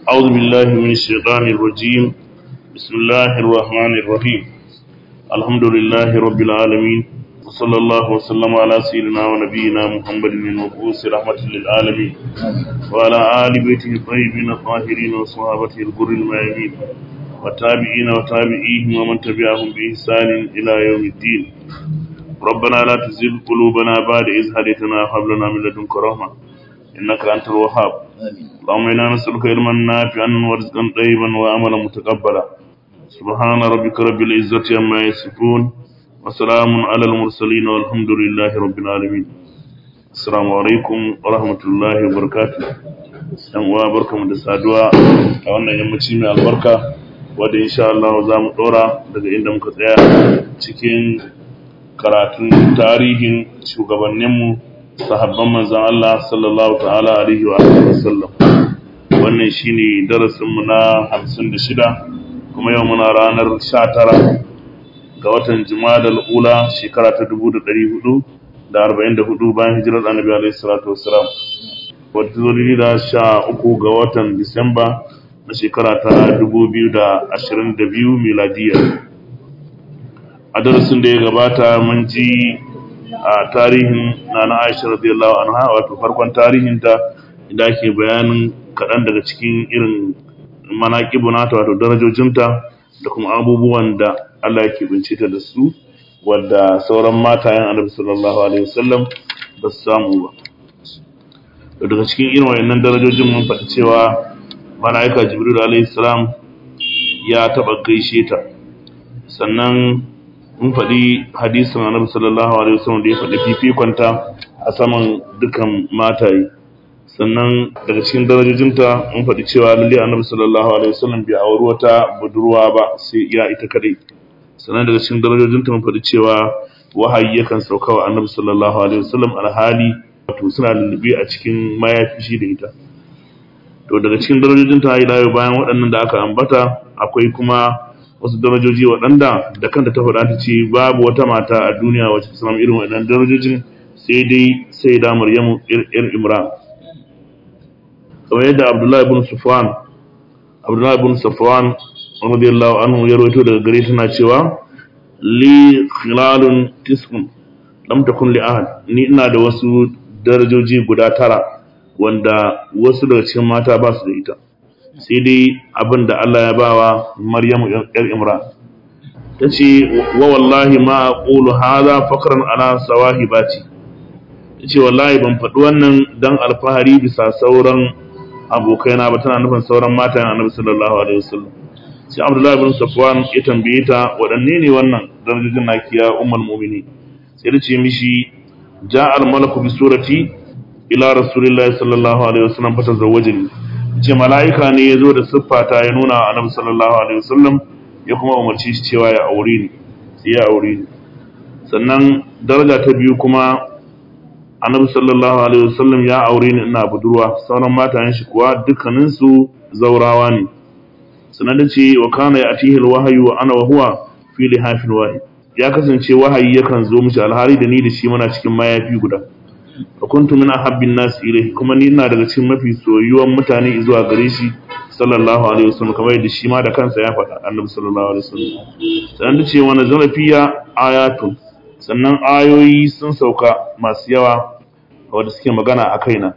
أعوذ بالله من الشيطان الرجيم بسم الله الرحمن الرحيم الحمد لله رب العالمين وصلى الله وسلم على سيدنا ونبينا محمد المبعوث رحمة للعالمين وعلى آل بيته الطيبين الطاهرين وصحابته الغر الميامين والتابعين وتابعيهم ومن تبعهم بإحسان إلى يوم الدين ربنا لا تزغ قلوبنا بعد إذ هديتنا وهب لنا من لدنك رحمة إنك أنت الوهاب اللهم إنا نسألك علما نافعا ورزقا طيبا وعملا متقبلا سبحان ربك رب العزة عما يصفون وسلام على المرسلين والحمد لله رب العالمين السلام عليكم ورحمة الله وبركاته yan uwa barkamu da saduwa a wannan yammaci mai albarka wadda insha Allah za mu dora daga inda muka tsaya cikin karatun tarihin shugabanninmu sahabban manzan Allah sallallahu ta'ala alaihi wa sallam wannan shine darasinmu na 56 kuma yau muna ranar 19 ga watan Jumadal Ula shekara ta 1444 bayan hijirar Annabi alaihi salatu wassalam wadda zuri da 13 ga watan Disamba na shekara ta 2022 miladiyya a darasin da ya gabata mun ji a tarihin nana Aisha radiyallahu anha wato farkon tarihinta inda ake bayanin kaɗan daga cikin irin manaƙibu nata wato darajojinta da kuma abubuwan da Allah yake bince ta da su wadda sauran matayen Annabi sallallahu alaihi wasallam ba su samu ba to daga cikin irin wayannan darajojin mun faɗi cewa malaika Jibril alaihi salam ya taɓa gaishe ta sannan mun faɗi hadisin annabi sallallahu alaihi wasallam da ya faɗi fifikonta a saman dukan mataye sannan daga cikin darajojinta mun faɗi cewa lalle annabi sallallahu alaihi wasallam bai auri wata budurwa ba sai iya ita kadai sannan daga cikin darajojinta mun faɗi cewa wahayi yakan sauka wa annabi sallallahu alaihi wasallam alhali wato suna lullube a cikin mayafi shi da ita to daga cikin darajojinta har ila bayan waɗannan da aka ambata akwai kuma wasu darajoji waɗanda da kanta ta faɗa ta ce babu wata mata a duniya wacce ta samu irin waɗannan darajojin sai dai sai da Maryamu ir Imran kamar yadda Abdullahi ibn Sufwan Abdullahi ibn Safwan radiyallahu anhu ya rawaito daga gare tana cewa li khilalun tis'un lam takun li ahad ni ina da wasu darajoji guda tara wanda wasu daga cikin mata ba su da ita sai dai abin da Allah ya bawa Maryamu ‘yar Imran. Ta ce, wa wallahi ma a ƙulu haza fakaran ala sawahi bati. Ta ce, wallahi ban faɗi wannan don alfahari bisa sauran abokaina ba tana nufin sauran mata yana annabi sallallahu alaihi wasallam. Sai Abdullahi bin Safwan ya tambaye ta waɗanne ne wannan darajojin nakiya ummul mu'mini. Sai ta ce mishi ja'al malaku bi surati ila rasulillahi sallallahu alaihi wasallam fa tazawwajani. ce mala'ika ne ya zo da siffata ya nuna a annabi sallallahu alaihi wasallam ya kuma umarci shi cewa ya aure ni sai ya aure ni sannan daraja ta biyu kuma annabi sallallahu alaihi wasallam ya aure ni ina budurwa sauran matayen shi kuwa dukkanin su zaurawa ne sannan da ce wa kana ya atihi alwahyu wa ana wa huwa fi lihafin wahid ya kasance wahayi yakan zo mishi alhari da ni da shi muna cikin mayafi guda fa kuntu min ahabbin nas ilayhi kuma ni ina daga cikin mafi soyuwan mutane zuwa gare shi sallallahu alaihi wasallam kamar yadda shi ma da kansa ya faɗa annabi sallallahu alaihi wasallam sannan da ce wa nazala fiya ayatun sannan ayoyi sun sauka masu yawa wanda suke magana a kaina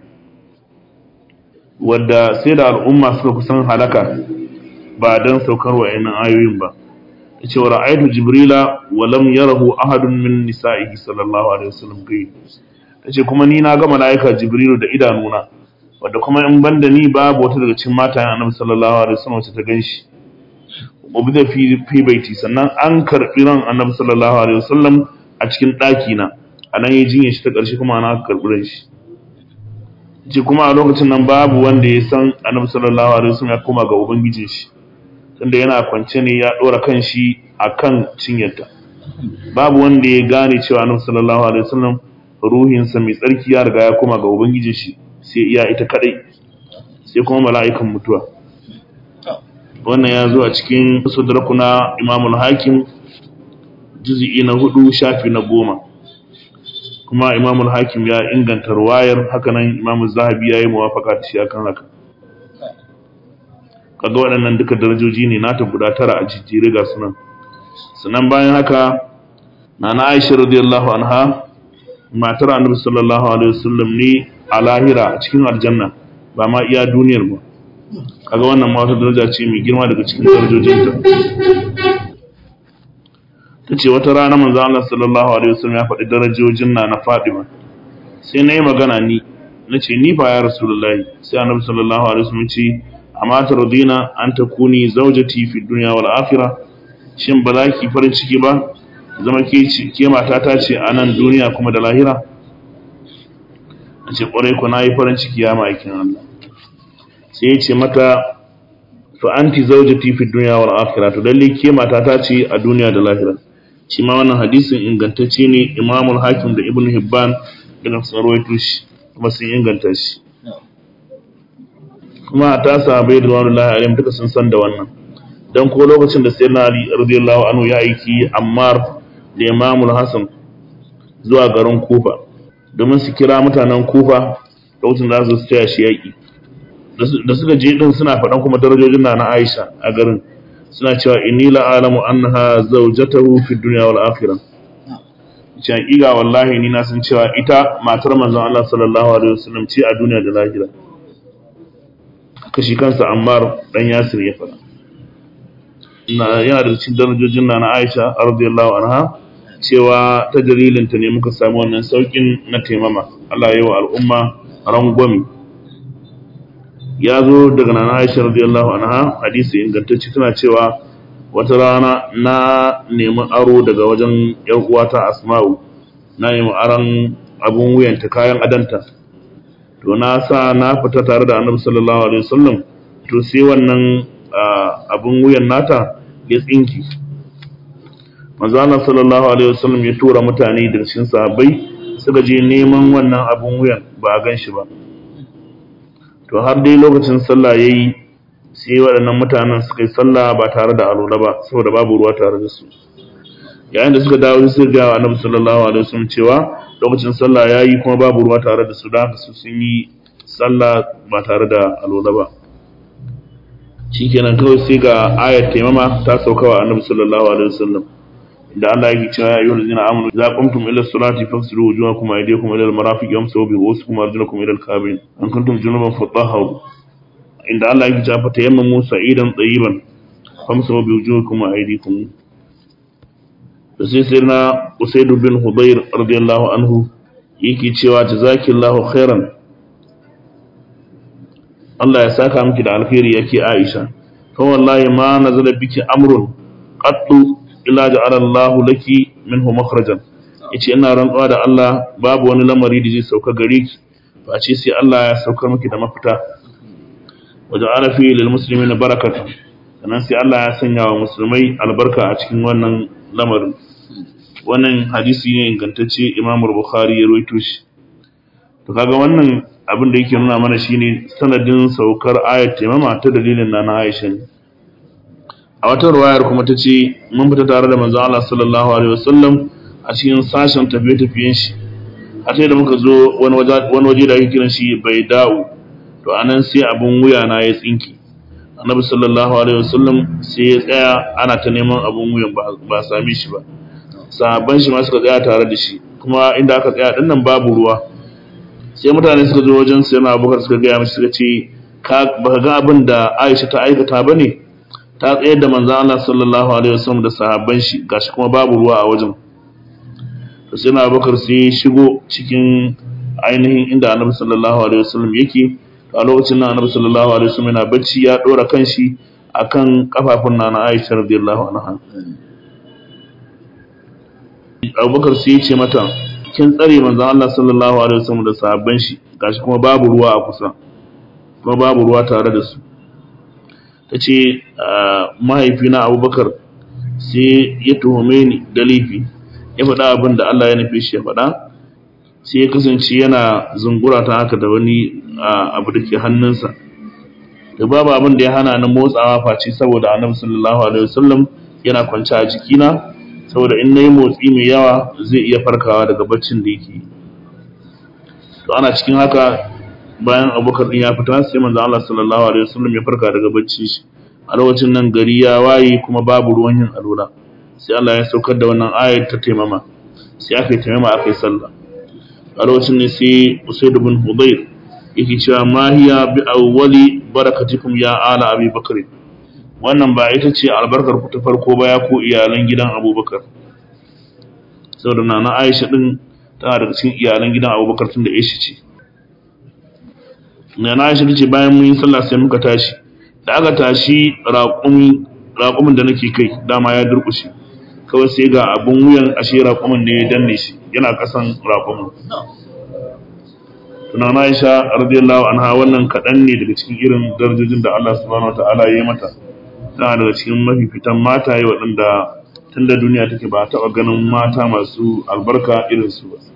wadda sai da al'umma suka kusan halaka ba dan saukar wa'annan ayoyin ba yace wa ra'aytu jibrila wa lam yarahu ahadun min nisa'ihi sallallahu alaihi wasallam kai ta ce kuma ni na ga mala'ika jibrilu da idanuna wadda kuma in banda ni babu wata daga cikin matayen annabi sallallahu alaihi wasallam wacce ta ganshi ubida fi fi baiti sannan an karbi ran annabi sallallahu alaihi wasallam a cikin daki na anan ya jinye shi ta karshe kuma ana karbi ran shi ce kuma a lokacin nan babu wanda ya san annabi sallallahu alaihi wasallam ya koma ga ubangijin shi tunda yana kwance ne ya dora kan shi akan cinyarta babu wanda ya gane cewa annabi sallallahu alaihi wasallam ruhinsa mai tsarki ya riga ya koma ga ubangijin shi sai iya ita kadai sai kuma mala'ikan mutuwa wannan ya zo a cikin sudarku na imamul hakim juzi'i na hudu shafi na goma kuma imamul hakim ya inganta ruwayar hakanan imamul zahabi ya yi muwafaka da shi akan haka kaga waɗannan duka darajoji ne nata guda tara a jijjire ga sunan sannan bayan haka nana Aisha radiyallahu anha matar Annabi sallallahu alaihi wasallam ne a lahira a cikin aljanna ba ma iya duniyar ba kaga wannan ma wata daraja ce mai girma daga cikin darajojinta tace wata rana manzo Allah sallallahu alaihi wasallam ya faɗi darajojin na na Fatima sai nayi magana ni nace ni fa ya rasulullahi sai Annabi sallallahu alaihi wasallam ce amma tardina an takuni zawjati fi dunya wal akhirah shin ba za ki farin ciki ba zama ke ce ke mata ta ce a nan duniya kuma da lahira nace kwarai ku nayi farin ciki ya ma'aikin Allah sai ya ce mata fa anti zawjati fi dunya wal akhirah to lalle ke mata ta ce a duniya da lahira shi ma wannan hadisin ingantacce ne Imam hakim da Ibn Hibban da sarwaito shi kuma sun inganta shi kuma ta sahabbai da wallahi alim duka sun san da wannan dan ko lokacin da sayyidina Ali radiyallahu anhu ya aiki Ammar da Imam Hassan zuwa garin Kufa domin su kira mutanen Kufa lokacin da su tsaya shi yaki da suka je din suna faɗan kuma darajojin na na Aisha a garin suna cewa inni la alamu annaha zawjatahu fi dunya wal akhirah ce hakika wallahi ni na san cewa ita matar manzon Allah sallallahu alaihi wasallam ce a duniya da lahira kashi kansa Ammar dan Yasir ya faɗa na yana da cikin darajojin na na Aisha radiyallahu anha cewa ta dalilin ta ne muka samu wannan saukin na taimama Allah ya yi wa al'umma rangwami ya zo daga nana Aisha radiyallahu anha hadisi ingantacce tana cewa wata rana na nemi aro daga wajen yar uwata Asma'u na nemi aron abun wuyanta kayan adanta to na sa na fita tare da Annabi sallallahu alaihi wasallam to sai wannan abun wuyan nata ya tsinki manzo Allah sallallahu alaihi wasallam ya tura mutane da cikin sahabbai suka je neman wannan abun wuyan ba a gan shi ba to har dai lokacin sallah yayi sai waɗannan mutanen suka yi sallah ba tare da alula ba saboda babu ruwa tare da su yayin da suka dawo suka ga annabi sallallahu alaihi wasallam cewa lokacin sallah yayi kuma babu ruwa tare da su da haka su sun yi sallah ba tare da alula ba shikenan kawai sai ga ayat taimama ta sauka wa annabi sallallahu alaihi wasallam da Allah yake cewa ya ayyuhal ladina amanu idza qumtum ila salati faghsilu wujuhakum wa aydiyakum ila al-marafiq wamsahu bi ru'usikum wa arjulakum ila al-ka'bayn an kuntum junuban fatahharu inda Allah yake cewa fatayammamu sa'idan tayyiban famsahu bi wujuhikum wa aydikum da sai sai na Usaid bin Hudayr radiyallahu anhu yake cewa jazakillahu khairan Allah ya saka miki da alkhairi yake Aisha fa wallahi ma nazala biki amrun qattu illa ja'ala Allahu laki minhu makhrajan yace ina rantsuwa da Allah babu wani lamari da zai sauka gare ki ba ce sai Allah ya sauka miki da mafita wa ja'ala fi lil muslimina barakatan sannan sai Allah ya sanya wa musulmai albarka a cikin wannan lamarin wannan hadisi ne ingantacce Imam Bukhari ya rawaito shi to kaga wannan abin da yake nuna mana shine sanadin saukar ayat taimama ta dalilin na Aisha ne a wata ruwayar kuma ta ce mun fita tare da manzon Allah sallallahu alaihi wasallam a cikin sashen tafiye-tafiyen shi a sai da muka zo wani waje da ake kiran shi bai da'u to anan sai abun wuya na ya tsinki annabi sallallahu alaihi wasallam sai ya tsaya ana ta neman abun wuyan ba same shi ba sahabban shi ma suka tsaya tare da shi kuma inda aka tsaya din nan babu ruwa sai mutane suka zo wajen sai na abubakar suka gaya mishi suka ce baka ga abin da Aisha ta aikata bane ta tsayar da manzan Allah sallallahu alaihi wasallam da sahabban shi gashi kuma babu ruwa a wajen to sai na bakar sai shigo cikin ainihin inda annabi sallallahu alaihi wasallam yake a lokacin nan annabi sallallahu alaihi wasallam yana bacci ya dora kanshi akan kafafun nana Aisha radiyallahu anha Abubakar sai ya ce mata kin tsare manzan Allah sallallahu alaihi wasallam da sahabban shi gashi kuma babu ruwa a kusa kuma babu ruwa tare da su ta ce mahaifina abubakar sai ya tuhume ni da laifi ya faɗa abin da Allah ya nufi shi ya faɗa sai ya kasance yana zungura ta haka da wani abu da ke hannunsa da babu abin da ya hana ni motsawa face saboda annabi sallallahu alaihi wasallam yana kwance a jikina saboda in nayi motsi mai yawa zai iya farkawa daga baccin da yake to ana cikin haka bayan abubakar din ya fita sai manzo Allah sallallahu alaihi wasallam ya farka daga bacci shi a lokacin nan gari ya waye kuma babu ruwan yin alula sai Allah ya saukar da wannan ayar ta taimama sai aka yi taimama aka yi sallah a lokacin ne sai Usaid ibn Hudayr yake cewa ma hiya bi awwali barakatikum ya ala Abi Bakr wannan ba ita ce albarkar ku ta farko ba ya ko iyalan gidan Abubakar saboda nana Aisha din tana daga cikin iyalan gidan Abubakar tun da Aisha ce nana Aisha ce bayan mun yi sallah sai muka tashi da aka tashi raƙumi raƙumin da nake kai dama ya durƙushe kawai sai ga abun wuyan ashe raƙumin ne ya danne shi yana ƙasan raƙumin tunana Aisha radiyallahu anha wannan kaɗan ne daga cikin irin darajojin da Allah subhanahu wataala ya yi mata tana daga cikin mafifitan mataye waɗanda tun da duniya take ba taɓa ganin mata masu albarka irin su ba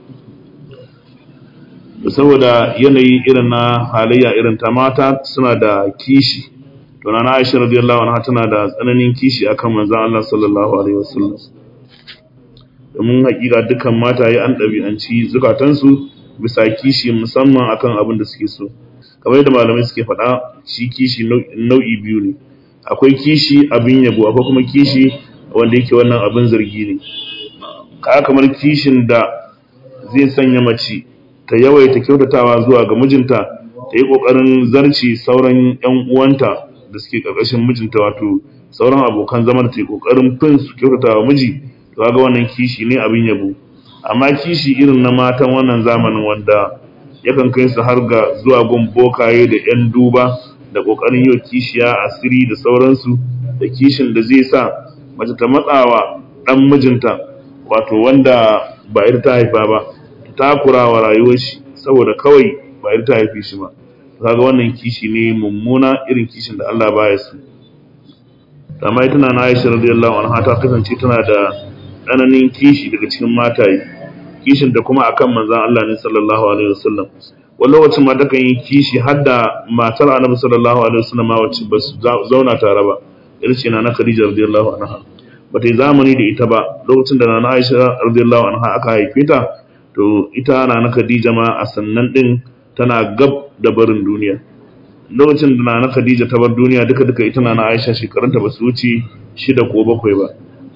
saboda yanayi irin na halayya irin ta mata suna da kishi to na Aisha radiyallahu anha tana da tsananin kishi akan manzon Allah sallallahu alaihi wasallam domin hakika dukkan mataye an ɗabi'anci zukatansu bisa kishi musamman akan abin da suke so kamar yadda malamai suke faɗa shi kishi nau'i biyu ne akwai kishi abin yabo akwai kuma kishi wanda yake wannan abin zargi ne ka kamar kishin da zai sanya mace ta yawaita kyautatawa zuwa ga mijinta ta yi ƙoƙarin zarci sauran 'yan uwanta da suke ƙarƙashin mijinta wato sauran abokan zaman ta yi ƙoƙarin fin su kyautatawa miji to ga wannan kishi ne abin yabo amma kishi irin na matan wannan zamanin wanda yakan kai su har ga zuwa gun bokaye da 'yan duba da ƙoƙarin yau kishiya asiri da sauransu da kishin da zai sa mace ta matsawa ɗan mijinta wato wanda ba ita ta haifa ba ta takurawa rayuwar shi saboda kawai ba ita ta haife shi ba kaga wannan kishi ne mummuna irin kishin da Allah baya su amma ita na Aisha radiyallahu anha ta kasance tana da tsananin kishi daga cikin mataye kishin da kuma akan manzon Allah ne sallallahu alaihi wasallam wani lokacin ma takan yi kishi har da matar annabi sallallahu alaihi wasallam ma wacce ba su zauna tare ba irin ce na Khadija radiyallahu anha ba ta yi zamani da ita ba lokacin da na Aisha radiyallahu anha aka haife ta to ita na Khadija ma a sannan din tana gab da barin duniya lokacin da na Khadija ta bar duniya duka duka ita na Aisha shekarunta ba su wuce shida ko bakwai ba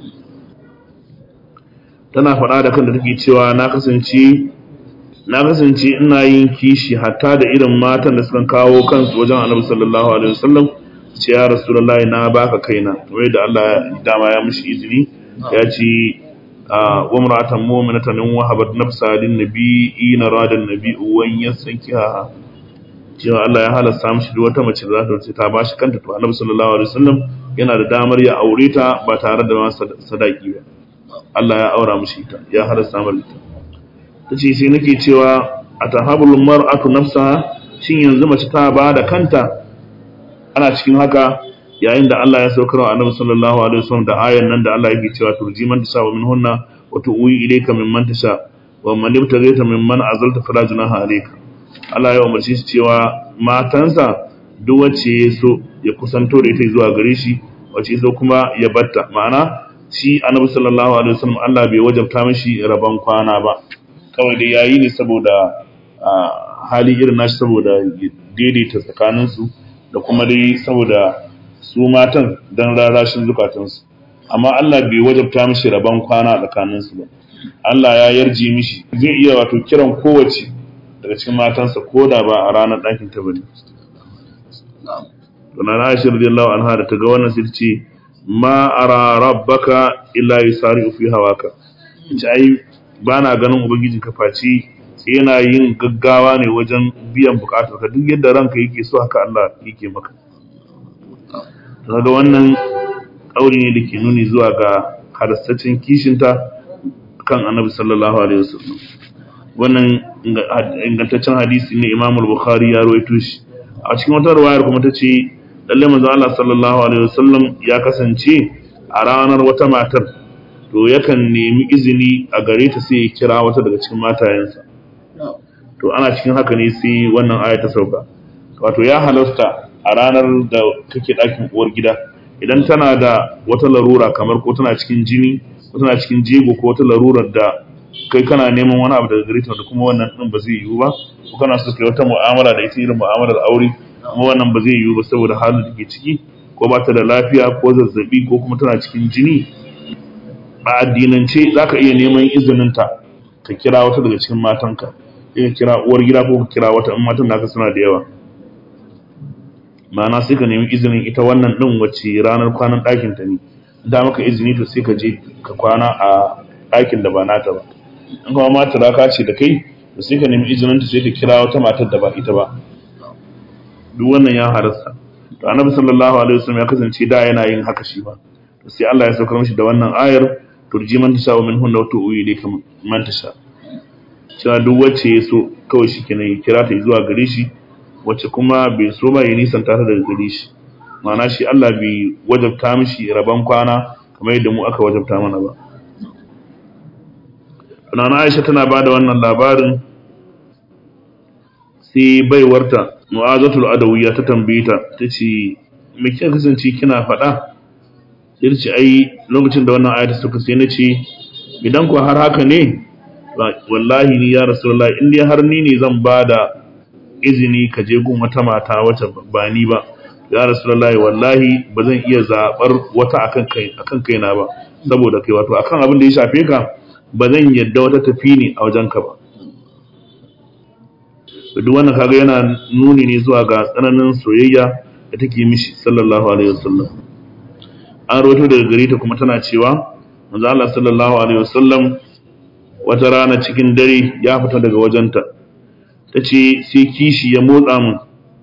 tana faɗa da kanta take cewa na kasance na kasance ina yin kishi hatta da irin matan da suka kawo kansu wajen Annabi sallallahu alaihi wasallam ce ya Rasulullahi na baka kaina kamar da Allah dama ya mishi izini ya ce wa mar'atan mu'minatan wahabat nafsa lin nabiyyi na radan nabiyyu wan yasankiha cewa Allah ya halasta mishi duk wata mace da za ta ta bashi kanta to Annabi sallallahu alaihi wasallam yana da damar ya aure ta ba tare da sadaki ba Allah ya aura mishi ita ya halasta mata ita tace sai nake cewa atahabul mar'atu nafsaha shin yanzu mace ta ba da kanta ana cikin haka yayin da Allah ya saukar wa Annabi sallallahu alaihi wasallam da ayan nan da Allah yake cewa turji man tasha wa minhunna wa tu'wi ilayka mimman tasha wa man ibtaghaita mimman azalta fala junaha alayka Allah ya umarci shi cewa matansa duk wacce ya so ya kusanto da ita zuwa gare shi wacce ya so kuma ya batta ma'ana shi Annabi sallallahu alaihi wasallam Allah bai wajabta mishi rabon kwana ba kawai dai yayi ne saboda hali irin nashi saboda daidaita tsakaninsu da kuma dai saboda su matan don rarashin zukatansu amma Allah bai wajabta mishi rabon kwana a tsakaninsu ba Allah ya yarje mishi zai iya wato kiran kowace daga cikin matansa ko da ba a ranar ɗakin ta bane to na Aisha radiyallahu anha da ta ga wannan sai ce ma ara rabbaka illa yusari fi hawaka ce ai bana ganin ubangijin ka face yana yin gaggawa ne wajen biyan bukatar ka duk yadda ranka yake so haka Allah yake maka daga wannan ƙauri ne da ke nuni zuwa ga halastaccen kishinta kan annabi sallallahu alaihi wasallam wannan ingantaccen hadisi ne imam al-bukhari ya rawaito shi a cikin wata riwayar kuma ta ce lalle manzo Allah sallallahu alaihi wasallam ya kasance a ranar wata matar to yakan nemi izini a gare ta sai ya kira wata daga cikin matayensa to ana cikin haka ne sai wannan aya ta sauka wato ya halasta a ranar da kake ɗakin uwar gida idan tana da wata larura kamar ko tana cikin jini ko tana cikin jego ko wata larurar da kai kana neman wani abu daga gare ta da kuma wannan din ba zai yiwu ba ko kana so kai wata mu'amala da ita irin mu'amalar aure kuma wannan ba zai yiwu ba saboda halin da ke ciki ko ba ta da lafiya ko zazzabi ko kuma tana cikin jini a addinance za ka iya neman izininta ka kira wata daga cikin matanka ka kira uwar gida ko ka kira wata in matan naka suna da yawa ma'ana sai ka nemi izinin ita wannan ɗin wacce ranar kwanan ɗakin ta ne da maka izini to sai ka je ka kwana a ɗakin da ba nata ba in kuma mata raka ce da kai to sai ka nemi izinin ta sai ka kira wata matar da ba ita ba duk wannan ya harasta to annabi sallallahu alaihi wasallam ya kasance da yana yin haka shi ba to sai Allah ya saukar mishi da wannan ayar turji man tasha wa minhunna wa tu'u ilayka man tasha cewa duk wacce ya so kawai shi kenan ya kira ta zuwa gare shi wacce kuma bai so ba ya nisan ta daga gare shi ma'ana shi Allah bai wajabta mishi rabon kwana kamar yadda mu aka wajabta mana ba Nana Aisha tana ba da wannan labarin sai baiwarta Mu'azatul Adawiyya ta tambaye ta tace me kika kasance kina faɗa sai ta ce ai lokacin da wannan ayata suka sai na ce idan ku har haka ne wallahi ni ya rasulullah in dai har ni ne zan ba da izini ka je gun wata mata wacce ba ni ba ya rasulullahi wallahi ba zan iya zabar wata akan kai akan kaina ba saboda kai wato akan abin da ya shafe ka ba zan yadda wata tafi ni a wajen ka ba duk wannan kaga yana nuni ne zuwa ga tsananin soyayya da take mishi sallallahu alaihi wasallam an rawaito daga gare ta kuma tana cewa manzo Allah sallallahu alaihi wasallam wata rana cikin dare ya fita daga wajenta ta ce sai kishi ya motsa min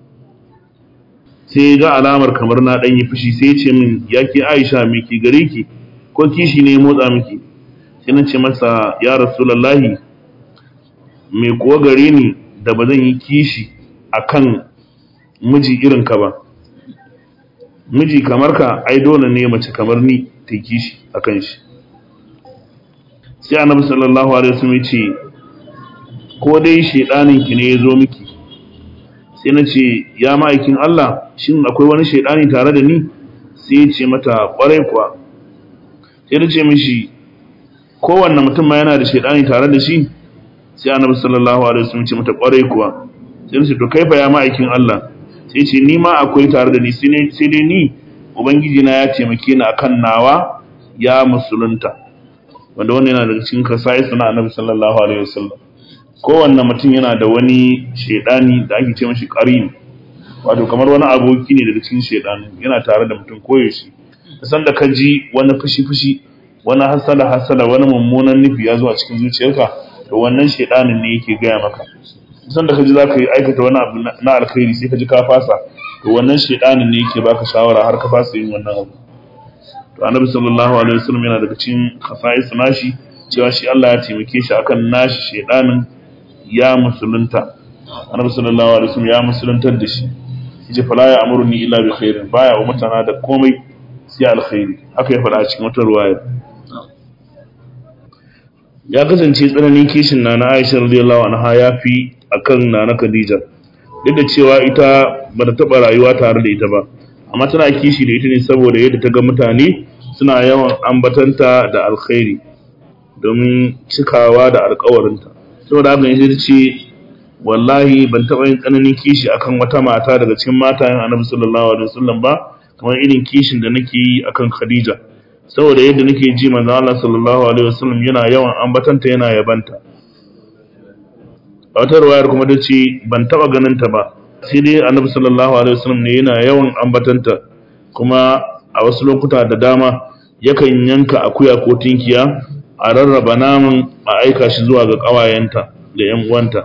sai ga alamar kamar na ɗan yi fushi sai ce min ya ke aisha mai ke gare ki ko kishi ne ya motsa miki sai na ce masa ya rasulallahi mai kuwa gare ni da ba zan yi kishi a kan miji irin ka ba miji kamar ka ai dole ne mace kamar ni ta yi kishi a kan shi sai annabi sallallahu alaihi wasallam ya ce ko dai shedanin ki ne ya zo miki sai na ce ya ma'aikin Allah shin akwai wani shedani tare da ni sai ya ce mata kwarai kuwa sai na ce mishi kowanne mutum ma yana da shedani tare da shi sai annabi sallallahu alaihi wasallam ce mata kwarai kuwa sai na ce to kaifa ya ma'aikin Allah sai ce ni ma akwai tare da ni sai dai ni ubangiji na ya taimake ni akan nawa ya musulunta wanda wannan yana daga cikin kasai suna annabi sallallahu alaihi wasallam kowanne mutum yana da wani shedani da ake ce mashi qarin wato kamar wani aboki ne daga cikin shedani yana tare da mutum koyaushe da san da ka ji wani fushi fushi wani hasala hasala wani mummunan nufi ya zo a cikin zuciyarka to wannan shedanin ne yake gaya maka san da ka ji zaka yi aikata wani abu na alkhairi sai ka ji ka fasa to wannan shedanin ne yake baka shawara har ka fasa yin wannan abu to annabi sallallahu alaihi wasallam yana daga cikin khasa'is nashi cewa shi Allah ya taimake shi akan nashi shedanin ya musulunta annabi sallallahu alaihi wasallam ya musuluntar da shi yace fala ya amuruni illa bi khairin baya wa mutana da komai sai alkhairi haka ya faɗa a cikin wata ruwaya ya kasance tsananin kishin nana Aisha radiyallahu anha ya fi akan nana Khadija duk da cewa ita ba ta taɓa rayuwa tare da ita ba amma tana kishi da ita ne saboda yadda ta ga mutane suna yawan ambatanta da alkhairi domin cikawa da alkawarinta saboda haka ne ta ce wallahi ban taɓa yin tsananin kishi akan wata mata daga cikin matayen annabi sallallahu alaihi wasallam ba kamar irin kishin da nake yi akan Khadija saboda yadda nake ji manzo Allah sallallahu alaihi wasallam yana yawan ambatanta yana yabanta a wata ruwayar kuma ta ce ban taɓa ganin ta ba sai dai annabi sallallahu alaihi wasallam ne yana yawan ambatanta kuma a wasu lokuta da dama yakan yanka akuya ko tinkiya a rarraba naman a aika shi zuwa ga ƙawayenta da ‘yan uwanta.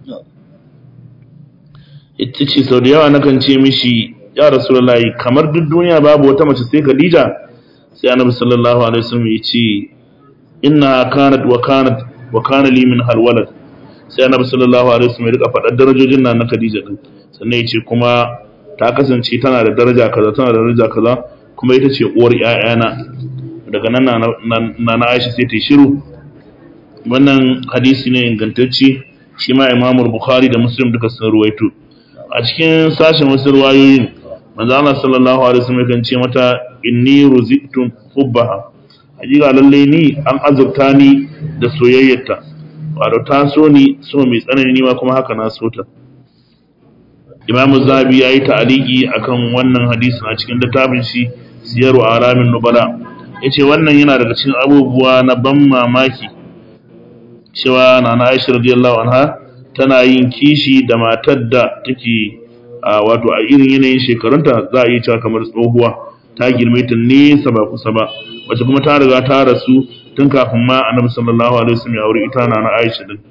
Ita ce sau da yawa nakan ce mishi ya Rasulullahi kamar duk duniya babu wata mace sai Khadija sai Annabi sallallahu alaihi wasallam ya ce inna kanat wa kanat wa kana li min halwalad sai Annabi sallallahu alaihi wasallam ya rika faɗar darajojin nan na Khadija din sannan ya ce kuma ta kasance tana da daraja kaza tana da daraja kaza kuma ita ce uwar ƴaƴana daga nan na na Aisha sai ta yi shiru wannan hadisi ne ingantacce shi ma Imam Bukhari da Muslim duka sun ruwaito a cikin sashen wasu ruwayoyin manzo Allah sallallahu alaihi wasallam kan ce mata inni ruzitum hubbaha hakika lalle ni an azurta ni da soyayyarta wato ta so ni so mai tsanani ni ma kuma haka na so ta imamu zabi ya yi ta'aliki akan wannan hadisin a cikin littafin shi siyaru alamin nubala ya ce wannan yana daga cikin abubuwa na ban mamaki cewa na na aisha radiyallahu anha tana yin kishi da matar da take a wato a irin yanayin shekarunta za a iya cewa kamar tsohuwa ta girme ta nesa ba kusa ba wacce kuma ta riga ta rasu tun kafin ma annabi sallallahu alaihi wasallam ya aure ita na na aisha din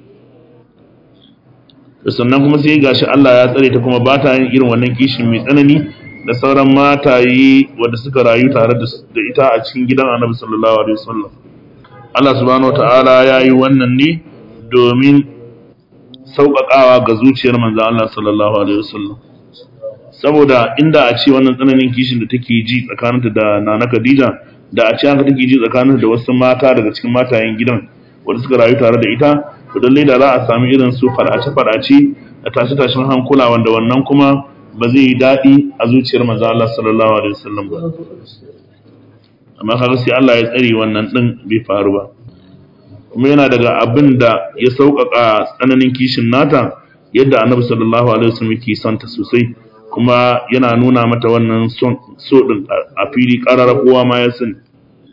sannan kuma sai gashi Allah ya tsare ta kuma ba ta yin irin wannan kishin mai tsanani da sauran mataye wanda suka rayu tare da ita a cikin gidan Annabi sallallahu alaihi wasallam Allah subhanahu wataala ya yi wannan ne domin sauƙaƙawa ga zuciyar manzon Allah sallallahu alaihi wasallam saboda inda a ce wannan tsananin kishin da take ji tsakaninta da Nana Khadija da a ce haka take ji tsakaninta da wasu mata daga cikin matayen gidan wanda suka rayu tare da ita to lallai da za a sami irin su fadace-fadace da tashe-tashen hankula wanda wannan kuma ba zai yi daɗi a zuciyar manzo Allah sallallahu alaihi wasallam ba amma kaga sai Allah ya tsare wannan din bai faru ba kuma yana daga abin da ya sauƙaƙa tsananin kishin nata yadda annabi sallallahu alaihi wasallam yake son ta sosai kuma yana nuna mata wannan so din a fili ƙarara kowa ma ya sani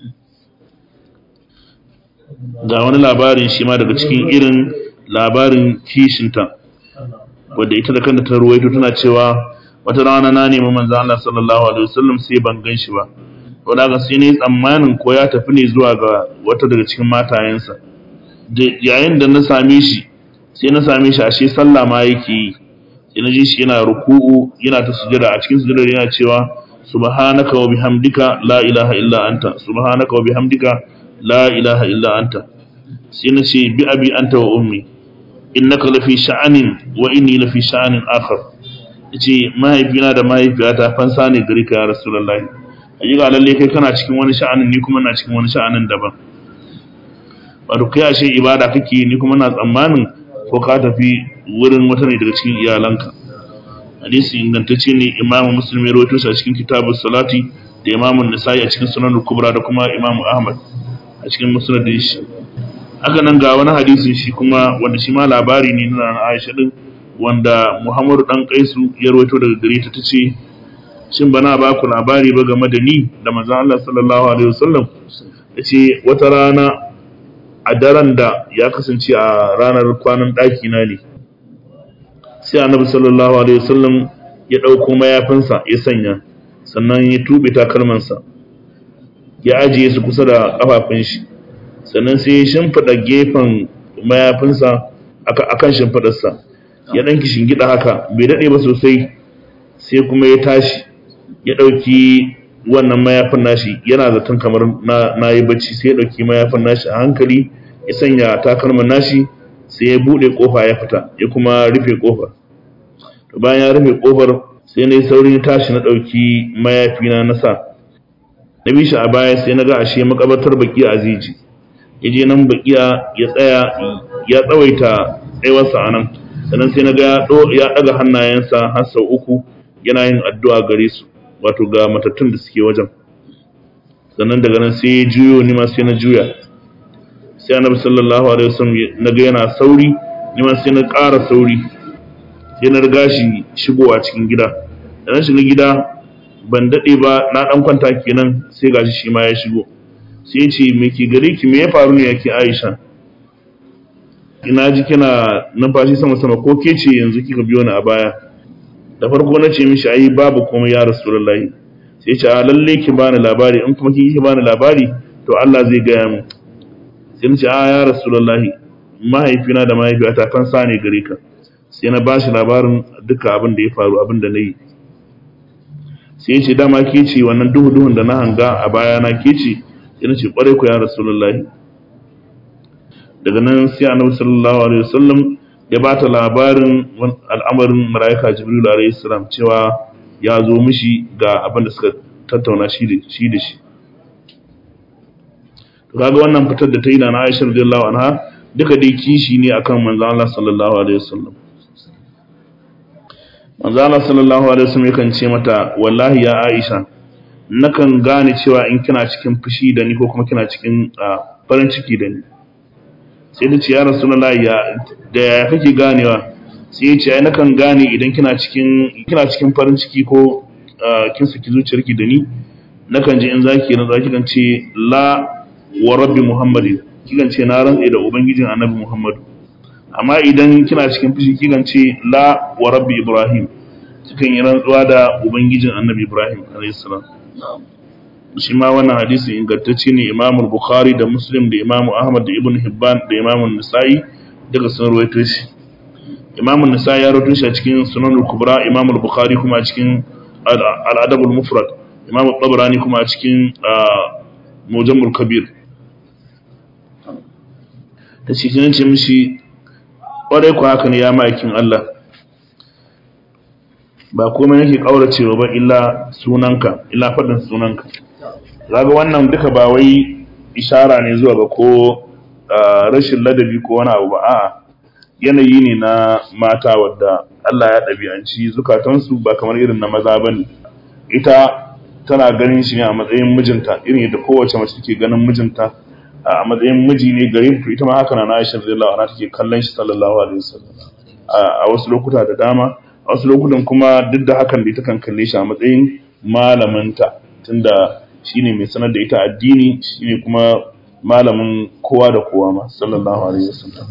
ga wani labarin shi ma daga cikin irin labarin kishinta wadda ita da kanta ta ruwaito tana cewa wata rana na nemi manzo Allah sallallahu alaihi wasallam sai ban gan shi ba wanda ga sai ne tsammanin ko ya tafi ne zuwa ga wata daga cikin matayensa yayin da na same shi sai na same shi ashe sallah ma yake yi sai na ji shi yana ruku'u yana ta sujada a cikin sujada yana cewa subhanaka wa bihamdika la ilaha illa anta subhanaka wa bihamdika la ilaha illa anta sai na ce bi abi anta wa ummi innaka lafi sha'anin wa inni lafi sha'anin akhar yace mahaifina da mahaifiyata fansa ne gari ka ya rasulullahi ajiga lalle kai kana cikin wani sha'anin ni kuma na cikin wani sha'anin daban wato kai ashe ibada kake ni kuma na tsammanin ko ka tafi wurin wata ne daga cikin iyalanka hadisi ingantacce ne imamu muslim ya rawaito shi a cikin kitabus salati da imamu nisa'i a cikin sunan kubra da kuma imamu ahmad a cikin musnadin shi haka nan ga wani hadisin shi kuma wanda shi ma labari ne na Aisha din wanda Muhammadu dan Kaisu ya rawaito daga gare ta tace shin bana ba ku labari ba game da ni da manzon Allah sallallahu alaihi wasallam yace wata rana a daren da ya kasance a ranar kwanan daki na ne sai Annabi sallallahu alaihi wasallam ya dauko mayafinsa ya sanya sannan ya tube takalmansa ya ajiye su kusa da kafafun shi sannan sai ya shimfiɗa gefen mayafinsa a kan shimfiɗarsa ya ɗan gida haka bai daɗe ba sosai sai kuma ya tashi ya ɗauki wannan mayafin nashi yana zaton kamar na yi bacci sai ya ɗauki mayafin nashi a hankali ya sanya takalman nashi sai ya buɗe ƙofa ya fita ya kuma rufe ƙofar bayan ya rufe ƙofar sai na yi saurin tashi na ɗauki mayafina na sa na bi shi a baya sai na ga ashe makabartar baki a ziji ya je nan bakiya ya tsaya ya tsawaita tsayuwarsa a nan sannan sai na ga ya ɗaga hannayensa har sau uku yana yin addu'a gare su wato ga matattun da suke wajen sannan daga nan sai ya juyo ni ma sai na juya sai annabi sallallahu alaihi wasallam na ga yana sauri ni ma sai na ƙara sauri sai na riga shi shigowa cikin gida da na shiga gida ban daɗe ba na ɗan kwanta kenan sai gashi shi ma ya shigo sai ce me ke gare ki me ya faru ne yake Aisha ina ji kina numfashi sama sama ko ke ce yanzu kika biyo ni a baya da farko na ce mishi ai babu komai ya rasulullahi sai ce a lalle ki bani labari in kuma kike bani labari to Allah zai gaya mu sai ce a ya rasulullahi mahaifina da mahaifiyata kan sa ne gare ka sai na bashi labarin duka abin da ya faru abin da na yi sai ya ce dama ke ce wannan duhu duhun da na hanga a baya na ke ce sai na ce kwarai ku ya rasulullahi daga nan sai annabi sallallahu alaihi wasallam ya bata labarin al'amarin malaika jibril alaihi salam cewa ya zo mishi ga abin da suka tattauna shi da shi da shi to kaga wannan fitar da ta yi na Aisha radiyallahu anha duka dai kishi ne akan manzo Allah sallallahu alaihi wasallam manzo Allah sallallahu alaihi wasallam yakan ce mata wallahi ya Aisha nakan gane cewa in kina cikin fushi da ni ko kuma kina cikin farin ciki da ni sai da ce ya rasulullahi ya da ya kake ganewa sai ya ce ai nakan gane idan kina cikin kina cikin farin ciki ko kin saki zuciyarki da ni nakan ji in zaki na zaki kan ce la wa rabbi muhammadin kikan ce na rantsa da ubangijin annabi muhammadu amma idan kina cikin fushi kikan ce la wa rabbi ibrahim kikan yi rantsuwa da ubangijin annabi ibrahim alayhi salam shi ma wannan hadisi ingantacce ne imam bukhari da muslim da imam ahmad da ibn hibban da imam nisa'i daga sun rawaito shi imam nisa'i ya rawaito shi a cikin sunan al-kubra imam bukhari kuma a cikin al-adab al-mufrad imam tabarani kuma a cikin mujam al-kabir ta cikin ce mishi kwarai ku haka ne ya ma'aikin Allah ba komai nake kauracewa ba illa sunanka illa faɗin sunanka zaga wannan duka ba wai ishara ne zuwa ga ko rashin ladabi ko wani abu ba a'a yanayi ne na mata wadda Allah ya ɗabi'anci zukatansu ba kamar irin na maza ba ne ita tana ganin shi ne a matsayin mijinta irin yadda kowace mace take ganin mijinta a matsayin miji ne gare to ita ma haka na Aisha radiyallahu anha take kallon shi sallallahu alaihi wasallam a wasu lokuta da dama a wasu lokutan kuma duk da hakan da ita kan kalle shi a matsayin malaminta tunda shine mai sanar da ita addini shine kuma malamin kowa da kowa ma sallallahu alaihi wasallam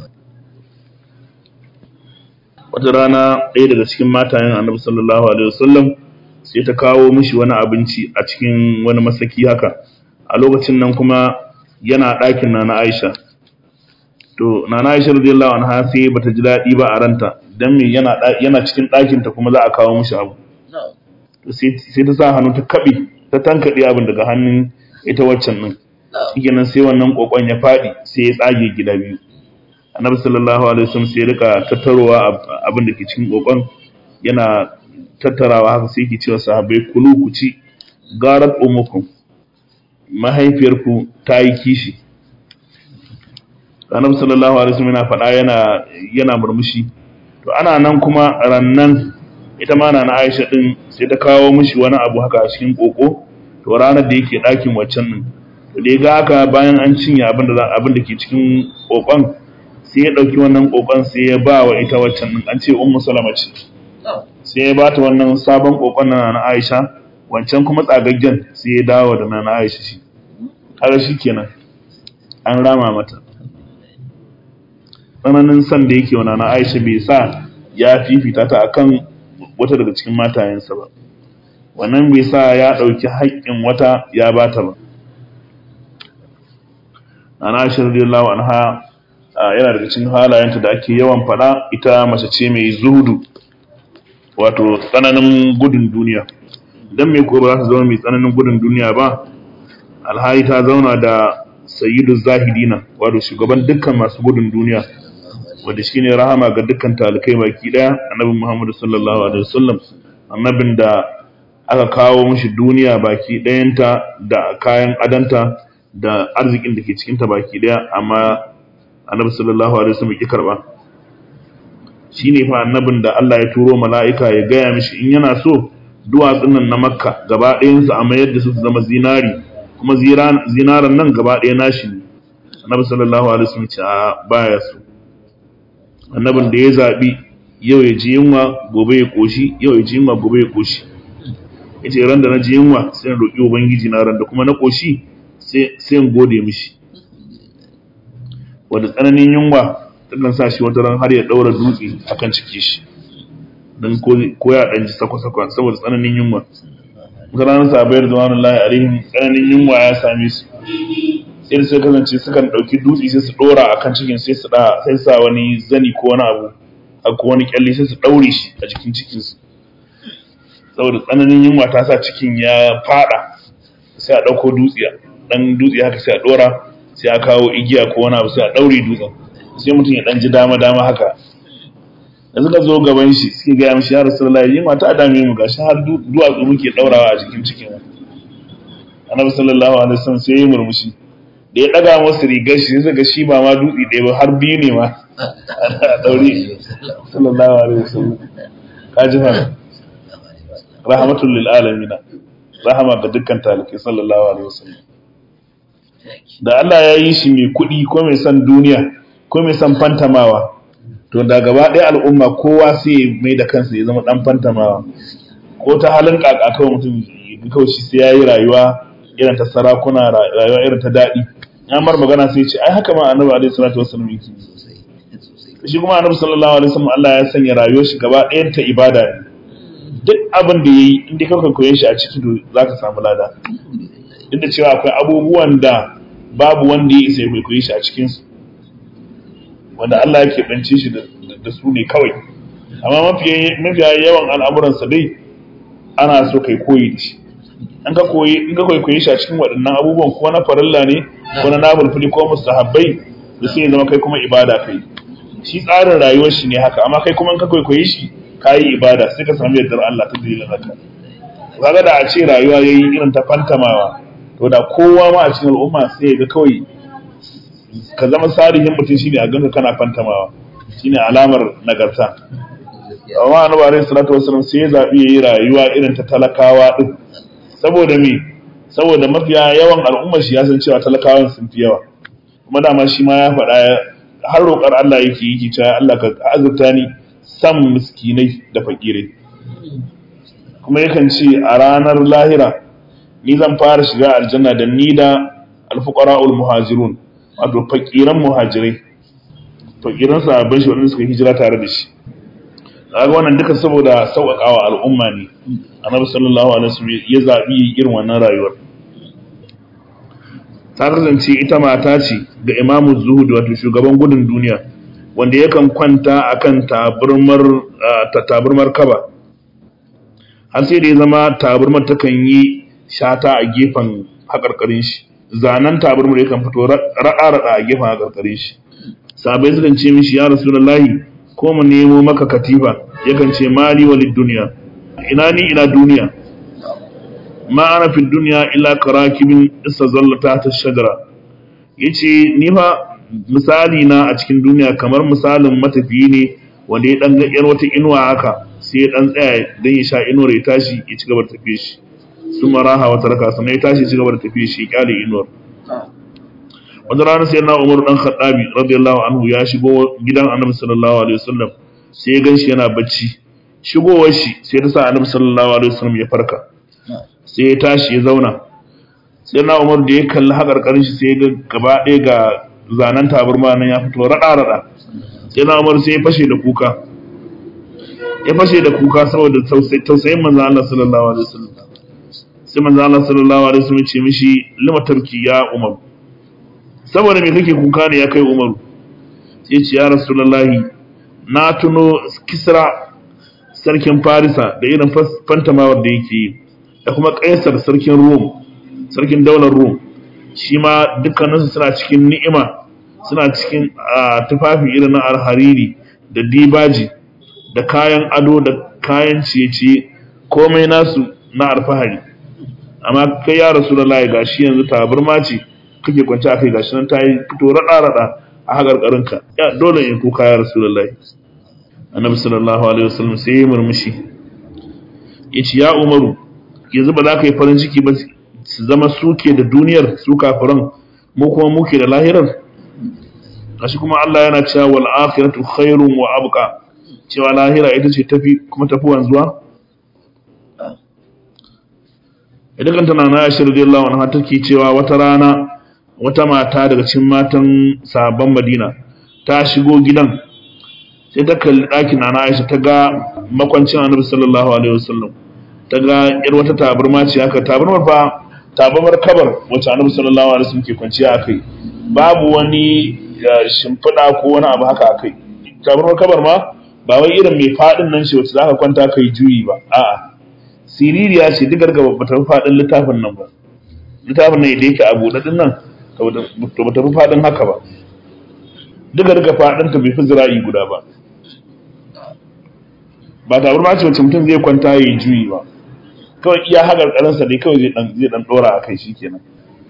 wata rana ɗaya daga cikin matayen annabi sallallahu alaihi wasallam sai ta kawo mishi wani abinci a cikin wani masaki haka a lokacin nan kuma yana ɗakin nana Aisha to nana Aisha radiyallahu anha sai bata ji daɗi ba a ranta dan me yana yana cikin ɗakin ta kuma za a kawo mishi abu to sai sai ta sa hannu ta kabe ta tankade abin daga hannun ita waccan din shikenan sai wannan kokon ya fadi sai ya tsage gida biyu annabi sallallahu alaihi wasallam sai ya rika tattarowa abin da ke cikin kokon yana tattarawa haka sai yake cewa sahabbai kulu ku ci garat umukum mahaifiyarku ta yi kishi annabi sallallahu alaihi wasallam yana faɗa yana yana murmushi to ana nan kuma rannan ita ma na Aisha din sai ta kawo mishi wani abu haka a cikin koko to ranar da yake ɗakin waccan nan to da ga haka bayan an cinye abin da abin da ke cikin kokon sai ya ɗauki wannan kokon sai ya ba wa ita waccan nan an ce ummu salama ce sai ya bata wannan sabon kokon na na Aisha wancan kuma tsagaggen sai ya dawo da na Aisha shi kaga kenan an rama mata tsananin san da yake wa na Aisha bai sa ya fifita ta akan wata daga cikin matayensa ba wannan bai sa ya ɗauki haƙƙin wata ya bata ba na Aisha radiyallahu anha yana daga cikin halayenta da ake yawan faɗa ita mace ce mai zuhudu wato tsananin gudun duniya dan me ko ba za ta zama mai tsananin gudun duniya ba alhali ta zauna da sayyidu zahidina wato shugaban dukkan masu gudun duniya wanda shine rahama ga dukkan talikai baki daya annabi Muhammad sallallahu alaihi wasallam annabin da aka kawo mishi duniya baki dayanta da kayan adanta da arzikin da ke cikin ta baki daya amma annabi sallallahu alaihi wasallam ya karba shine fa annabin da Allah ya turo mala'ika ya gaya mishi in yana so duwatsun nan na makka gaba ɗayansu a mayar da su su zama zinari kuma zinaran nan gaba ɗaya nashi ne annabi sallallahu alaihi wasallam ce a baya so annabin da ya zaɓi yau ya ji yunwa gobe ya koshi yau ya ji yunwa gobe ya koshi yace ran da na ji yunwa sai na roƙi ubangiji na ran da kuma na koshi sai sai in gode mishi wanda tsananin yunwa takan sa shi wata ran har ya ɗaura dutse akan ciki shi don ko ya ɗanji sakwa-sakwa saboda tsananin yunwa ranar sabayar zuwanin lahi alaihim tsananin yunwa ya same su sai sai kasance sukan ɗauki dutse sai su ɗora a kan cikin sai su sai sa wani zani ko wani abu a ko wani kyalle sai su ɗaure shi a jikin cikinsu saboda tsananin yunwa ta sa cikin ya faɗa sai a ɗauko dutse ɗan dutse haka sai a ɗora sai a kawo igiya ko wani abu sai a ɗaure dutsen sai mutum ya ɗan ji dama-dama haka da suka zo gaban shi suke gaya mishi ya rasulullah yin mata dame mu gashi har duwatsu muke daurawa a jikin cikin annabi sallallahu alaihi wasallam sai ya murmushi da ya daga masa rigar shi sai ga shi ba ma dutse ɗaya ba har biyu ne ma a daure sallallahu alaihi wasallam kaji fa rahmatul lil alamin rahama ga dukkan talikai sallallahu alaihi wasallam da Allah ya yi shi mai kuɗi ko mai son duniya ko mai son fantamawa to da gaba ɗaya al'umma kowa sai mai da kansa ya zama ɗan fantamawa ko ta halin kaka kawai mutum kawai shi sai ya yi rayuwa irin ta sarakuna rayuwa irin ta daɗi ya mar magana sai ce ai haka ma annabi alaihi salatu wasallam yake shi kuma annabi sallallahu alaihi wasallam Allah ya sanya rayuwar shi gaba ɗayan ta ibada ne duk abin da yayi inda ka koye shi a ciki to zaka samu lada duk da cewa akwai abubuwan da babu wanda ya isa ya kwaikwaye shi a cikin su wanda Allah yake bance shi da su ne kawai amma mafiya yawan al'amuransa dai ana so kai koyi da shi in ka koyi in ka kwaikwaye shi a cikin waɗannan abubuwan ko na farilla ne ko na nafilfili ko mustahabbai da sai ya zama kai kuma ibada kai shi tsarin rayuwar shi ne haka amma kai kuma in ka kwaikwaye shi ka yi ibada sai ka samu yardar Allah ta dalilin haka kaga da a ce rayuwa yayi irin ta fantamawa to da kowa ma a cikin al'umma sai ya ga kawai ka zama salihin mutum shine a ganka kana fantamawa shine alamar nagarta amma annabi alaihi salatu wasallam sai ya zabi yayi rayuwa irin ta talakawa din saboda me saboda mafiya yawan al'ummar shi ya san cewa talakawan sun fi yawa kuma dama shi ma ya faɗa har roƙar Allah yake yi cewa Allah ka azurta ni san miskinai da fakirai kuma yakan ce a ranar lahira ni zan fara shiga aljanna da ni da alfuqara'ul muhajirun wato fakiran muhajirai fakiran sahabbai shi wanda suka hijira tare da shi kaga wannan duka saboda sauƙaƙawa al'umma ne annabi sallallahu alaihi wasallam ya zabi irin wannan rayuwar ta kasance ita mata ce ga imamu zuhud wato shugaban gudun duniya wanda yakan kwanta akan taburmar ta taburmar kaba har sai da ya zama taburmar takan yi shata a gefen haƙarƙarin shi zanen taburmar yakan fito raɗa-raɗa a gefen haƙarƙarin shi sabai sukan ce mishi ya rasulullahi ko mu nemo maka katifa yakan ce mali walid duniya ina ni ina duniya ma ana fi duniya illa karakibin istazallata ta shajara yace ni fa misali na a cikin duniya kamar misalin matafiyi ne wanda ya dan ga yar wata inuwa haka sai ya dan tsaya dan ya sha inuwar ya tashi ya ci gaba da tafiye shi sun maraha wata raka sannan ya tashi ya ci gaba da tafiye shi ya kyale inuwar wata rana sai na umaru dan khattabi radiyallahu anhu ya shigo gidan annabi sallallahu alaihi wasallam sai ya ganshi yana bacci shigowar shi sai ta sa annabi sallallahu alaihi wasallam ya farka sai ya tashi ya zauna sai na umar da ya kalli haƙarƙarin shi sai ga gaba ɗaya ga zanen tabarma nan ya fito raɗa raɗa sai na umar sai ya fashe da kuka ya fashe da kuka saboda tausayin manzo Allah sallallahu alaihi wasallam sai manzo Allah sallallahu alaihi wasallam ce mishi lima tarki ya umar saboda me kake kuka ne ya kai umaru sai ce ya rasulullahi na tuno kisra sarkin farisa da irin fantamawar da yake yi da kuma kaisar sarkin rom sarkin daular rom shi ma dukkaninsu suna cikin ni'ima suna cikin tufafi irin na alhariri da dibaji da kayan ado da kayan ciye-ciye komai nasu na alfahari amma kai ya rasu da layi gashi yanzu tabarma ce kake kwanci a kai gashi nan ta yi fito raɗa-raɗa a haƙarƙarinka ya dole in kuka ya rasu da layi annabi sallallahu alaihi wasallam sai ya murmushi ya ce ya umaru yanzu ba za ka yi farin ciki ba su zama suke da duniyar su kafiran mu kuma muke da lahirar kashi kuma Allah yana cewa wal akhiratu khairun wa abqa cewa lahira ita ce tafi kuma tafi wanzuwa idan kanta na na Aisha radiyallahu anha take cewa wata rana wata mata daga cikin matan sahabban Madina ta shigo gidan sai ta kalli ɗakin na Aisha ta ga makwancin Annabi sallallahu alaihi wasallam ta ga yar wata tabarma ce haka tabarmar fa tabarmar kabar wacce Annabi sallallahu alaihi wasallam ke kwanciya akai babu wani shimfiɗa ko wani abu haka akai tabarmar kabar ma ba wai irin mai faɗin nan ce wacce zaka kwanta kai juyi ba a'a siririya ce duk gargaba ba ta fi faɗin littafin nan ba littafin nan da yake a buɗe din nan to ba ta fi faɗin haka ba duk garga faɗin ta bai fi zira'i guda ba ba tabarma ce wacce mutum zai kwanta ya yi juyi ba kawai iya haƙar ƙaransa dai kawai zai ɗan ɗora a kai shi kenan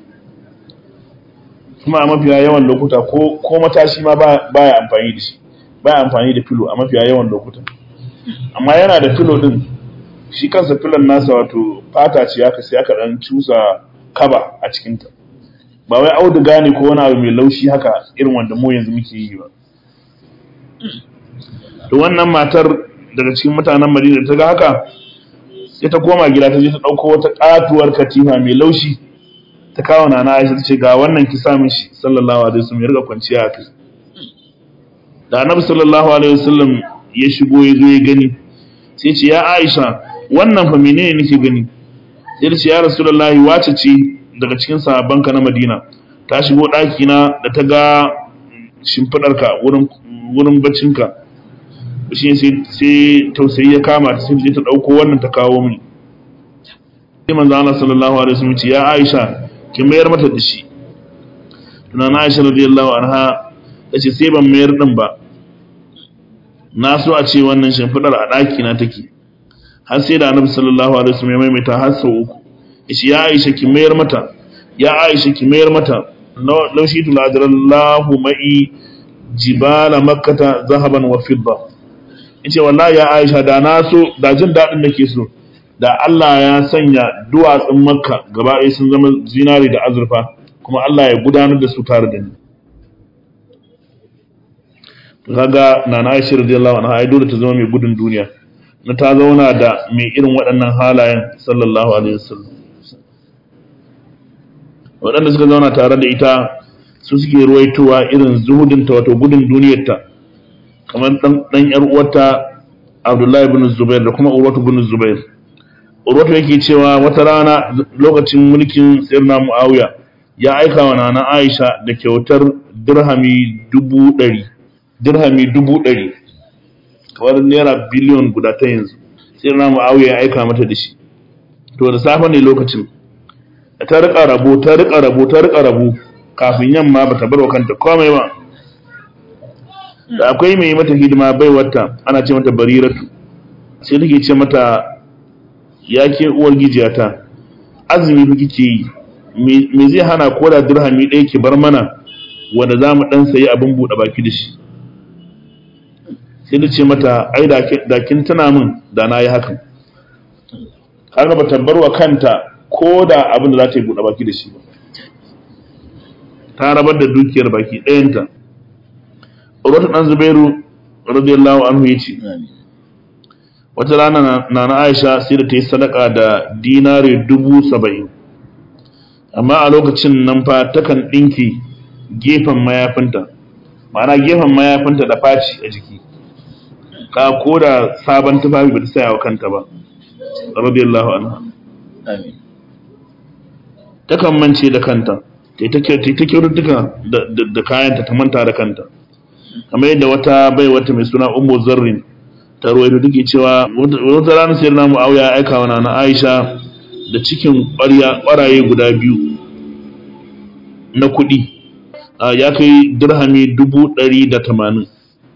kuma a mafiya yawan lokuta ko matashi ma baya amfani da shi baya amfani da filo a mafiya yawan lokuta amma yana da filo din shi kansa filon nasa wato fata ce aka sai aka ɗan cusa kaba a cikinta ba wai auduga ne ko wani abu mai laushi haka irin wanda mu yanzu muke yi ba to wannan matar daga cikin mutanen Madina ta ga haka sai ta koma gida ta je ta dauko wata katuwar katifa mai laushi ta kawo nana Aisha ta ce ga wannan ki sa mishi sallallahu alaihi wasallam ya riga kwanciya a kai da Annabi sallallahu alaihi wasallam ya shigo ya zo ya gani sai ce ya Aisha wannan fa menene nake gani sai ta ce ya Rasulullahi wace ce daga cikin sahabbanka na Madina ta shigo ɗaki na da ta ga shimfiɗarka wurin wurin baccinka shi sai tausayi ya kama ta sai ta ɗauko wannan ta kawo mini sai manzo Allah sallallahu alaihi wasallam ce ya Aisha ki mayar mata da shi tunana Aisha radiyallahu anha tace sai ban mayar din ba na so a ce wannan shimfidar a ɗaki na take har sai da Annabi sallallahu alaihi wasallam ya maimaita har sau uku yace ya Aisha ki mayar mata ya Aisha ki mayar mata law shi tuladallahu ma'i jibala makkata zahaban wa fidda yace wallahi ya Aisha da na so da jin dadin nake so da Allah ya sanya duwatsun makka gaba ɗaya sun zama zinari da azurfa kuma Allah ya gudanar da su tare da ni kaga nana Aisha radiyallahu anha ai dole ta zama mai gudun duniya na ta zauna da mai irin waɗannan halayen sallallahu alaihi wasallam waɗanda suka zauna tare da ita su suke ruwaitowa irin zuhudinta wato gudun duniyarta kamar dan yar uwarta Abdullahi ibn Zubair da kuma Urwatu ibn Zubair Urwatu yake cewa wata rana lokacin mulkin Sayyidina Muawiya ya aika wa nana Aisha da kyautar dirhami dubu ɗari dirhami dubu ɗari kamar naira biliyon guda ta yanzu Sayyidina Muawiya ya aika mata da shi to da safe ne lokacin ta rika rabo ta rika rabo ta rika rabo kafin yamma bata bar wa kanta komai ba da akwai mai mata hidima bai wata ana ce mata bariratu sai take ce mata ya ke uwar gijiyata azumi fa kike yi me zai hana ko da dirhami ɗaya ki bar mana wanda za mu ɗan sayi abin buɗe baki da shi sai da ce mata ai da kin tuna min da na yi hakan har ba ta bar wa kanta ko da abin da za ta yi buɗe baki da shi ba ta rabar da dukiyar baki ɗayanta Urwatu ɗan Zubairu radiyallahu anhu ya ce wata rana na na Aisha sai da ta yi sadaka da dinari dubu saba'in amma a lokacin nan fa takan ɗinki gefen mayafinta ma'ana gefen mayafinta da faci a jiki ka ko da sabon tufafi ba ta saya wa kanta ba radiyallahu anha takan mance da kanta ta ta kyaututtuka da kayanta ta manta da kanta kamar yadda wata bai wata mai suna ummu zarrin ta ruwaito take cewa wata rana sai na mu'awiya ya aika wa na aisha da cikin ƙwarya ƙwaraye guda biyu na kuɗi ya kai dirhami dubu ɗari da tamanin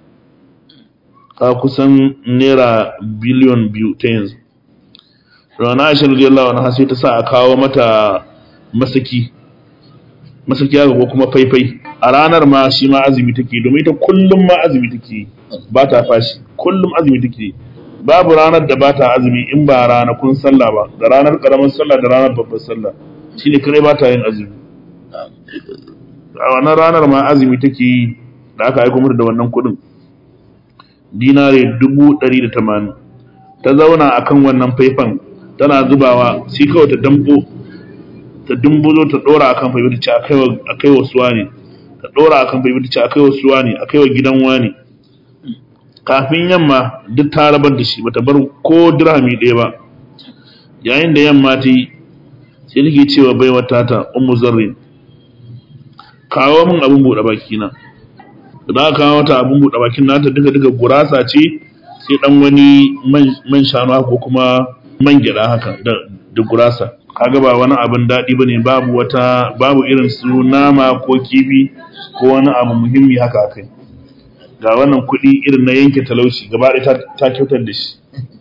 ka kusan naira biliyon biyu ta yanzu rana aisha radiyallahu anha sai ta sa a kawo mata masaki masaki haka ko kuma faifai a ranar ma shi ma azumi take domin ita kullum ma azumi take ba ta fashi kullum azumi take babu ranar da ba ta azumi in ba ranakun sallah ba da ranar karamar sallah da ranar babbar sallah shine kare ba ta yin azumi a wannan ranar ma azumi take yi da aka aiko mata da wannan kuɗin dinare dubu ɗari da tamanin ta zauna akan wannan faifan tana zubawa sai kawai ta dambo ta dumbuzo ta dora akan faifan ta ce a kai wa suwa ne ta dora akan faifan ta ce a kai wa suwa ne a kai wa gidan wani kafin yamma duk ta rabar da shi bata bar ko dirhami ɗaya ba yayin da yamma ta yi sai take cewa bai wata ta ummu zarri kawo min abin buɗe baki na da aka kawo mata abin buɗe bakin nata duka duka gurasa ce sai dan wani man shanu ko kuma man gyaɗa haka da gurasa kaga ba wani abin daɗi bane babu wata babu irin su nama ko kifi ko wani abu muhimmi haka kai ga wannan kuɗi irin na yanke talauci gaba ɗaya ta kyautar da shi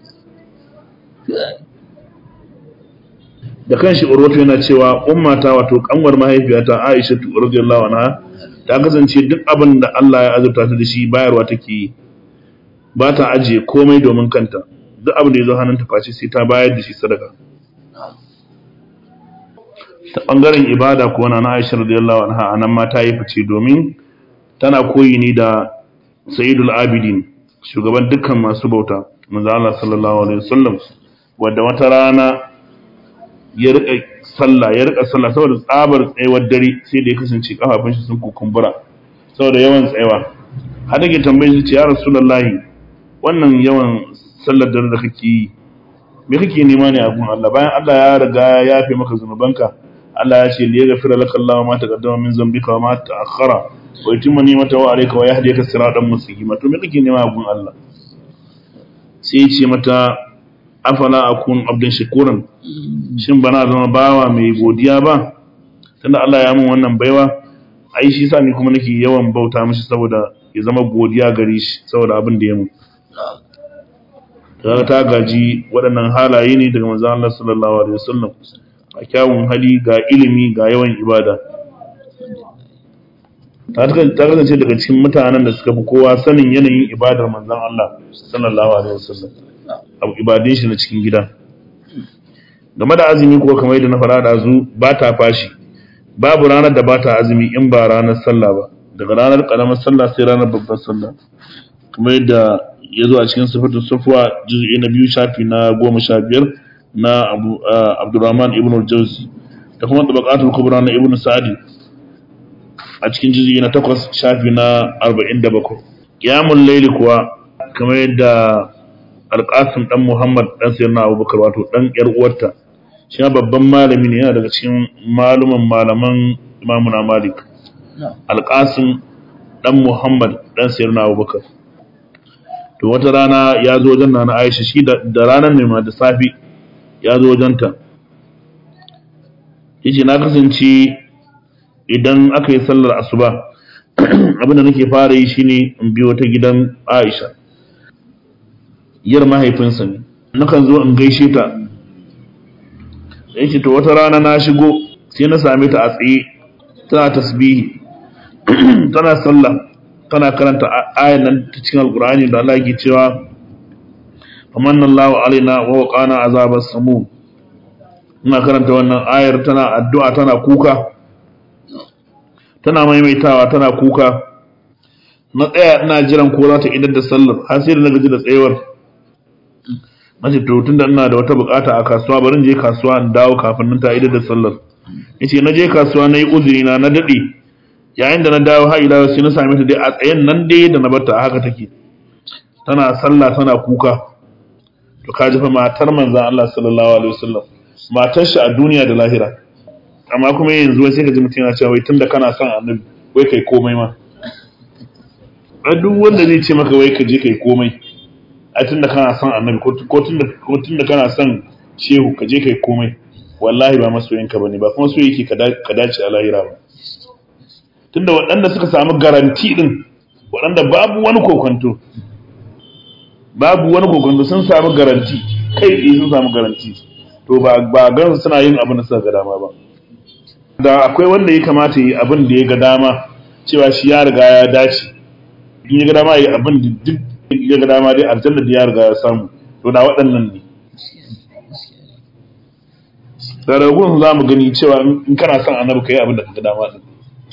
da kanshi urwatu yana cewa ummata wato kanwar mahaifiyata Aisha radiyallahu anha ta kasance duk abin da Allah ya azurta ta da shi bayarwa take yi ba ta ajiye komai domin kanta duk abin da ya zo hannunta face sai ta bayar da shi sadaka ta bangaren ibada ko na Aisha radiyallahu anha anan ma ta yi fice domin tana koyi ne da Sayyidul Abidin shugaban dukkan masu bauta manzo Allah sallallahu alaihi wasallam wanda wata rana ya rika sallah ya rika sallah saboda tsabar tsayawar dare sai da ya kasance kafafun shi sun kukumbura saboda yawan tsayawa har da ke tambaye shi ce ya rasulullahi wannan yawan sallar dare da kake yi me kake nema ne a gun Allah bayan Allah ya riga ya yafe maka zunubanka Allah ya ce liya gafira laka Allah ma taqaddama min zambika wa ma ta'akhkhara wa yutimma ni'matahu alayka wa yahdika siratan mustaqima to me kake nema a gun Allah sai ya ce mata afala akun abdan shakuran shin bana zama bawa mai godiya ba tunda Allah ya mun wannan baiwa ai shi sa ni kuma nake yawan bauta mishi saboda ya zama godiya gare shi saboda abin da ya mun kaga ta gaji waɗannan halaye ne daga manzon Allah sallallahu alaihi wasallam a kyawun hali ga ilimi ga yawan ibada ta kasance daga cikin mutanen da suka fi kowa sanin yanayin ibadar manzon Allah sallallahu alaihi wasallam abu ibadin shi na cikin gida game da azumi kuwa kamar yadda na fara da zu ba ta fashi babu ranar da ba ta azumi in ba ranar sallah ba daga ranar karamar sallah sai ranar babbar sallah kamar yadda ya zo a cikin sifatun sufuwa juz'i na biyu shafi na goma sha biyar na abdurrahman ibn al-jawzi da kuma tabaqatul kubra na ibn sa'di a cikin juz'i na takwas shafi na arba'in da bakwai qiyamul layli kuwa kamar yadda alƙasim ɗan muhammad ɗan sayar na abubakar wato ɗan ƴar uwarta shi babban malami ne yana daga cikin maluman malaman imamuna malik alƙasim ɗan muhammad ɗan sayar na abubakar to wata rana ya zo wajen na aisha shi da ranar ne ma da safi ya zo wajenta yace na kasance idan aka yi sallar asuba abinda nake fara yi shine in biyo ta gidan aisha yar mahaifinsa ne nakan zo in gaishe ta yake to wata rana na shigo sai na same ta a tsaye tana tasbihi tana sallah tana karanta ayan nan ta cikin alkur'ani da Allah yake cewa famanna Allahu alaina wa waqana azabas samu ina karanta wannan ayar tana addu'a tana kuka tana maimaitawa tana kuka na tsaya ina jiran ko za ta idar da sallar har sai da na gaji da tsayuwar nace to tunda ina da wata bukata a kasuwa bari in je kasuwa in dawo kafin nan ta idar da sallar yace na je kasuwa nayi uzuri na na dade yayin da na dawo har ila sai na same ta dai a tsayen nan dai da na barta a haka take tana sallah tana kuka to kaji fa matar manzon Allah sallallahu alaihi wasallam matar shi a duniya da lahira amma kuma yanzu wai sai ka ji mutum yana cewa wai tunda kana son annabi wai kai komai ma a duk wanda zai ce maka wai ka je kai komai a tunda kana son annabi ko tunda ko tunda kana son shehu ka je kai komai wallahi ba masoyinka bane ba kuma so yake ka dace a lahira ba tunda waɗanda suka samu garanti din waɗanda babu wani kokonto babu wani kokonto sun samu garanti kai tsaye sun samu garanti to ba ba gan suna yin abin da suka ga dama ba da akwai wanda ya kamata yi abin da ya ga dama cewa shi ya riga ya dace in ya ga dama yi abin da duk ya ga dama dai aljanna da ya riga ya samu to da waɗannan ne da ragun za mu gani cewa in kana son annabi ka yi abin da ka ga dama din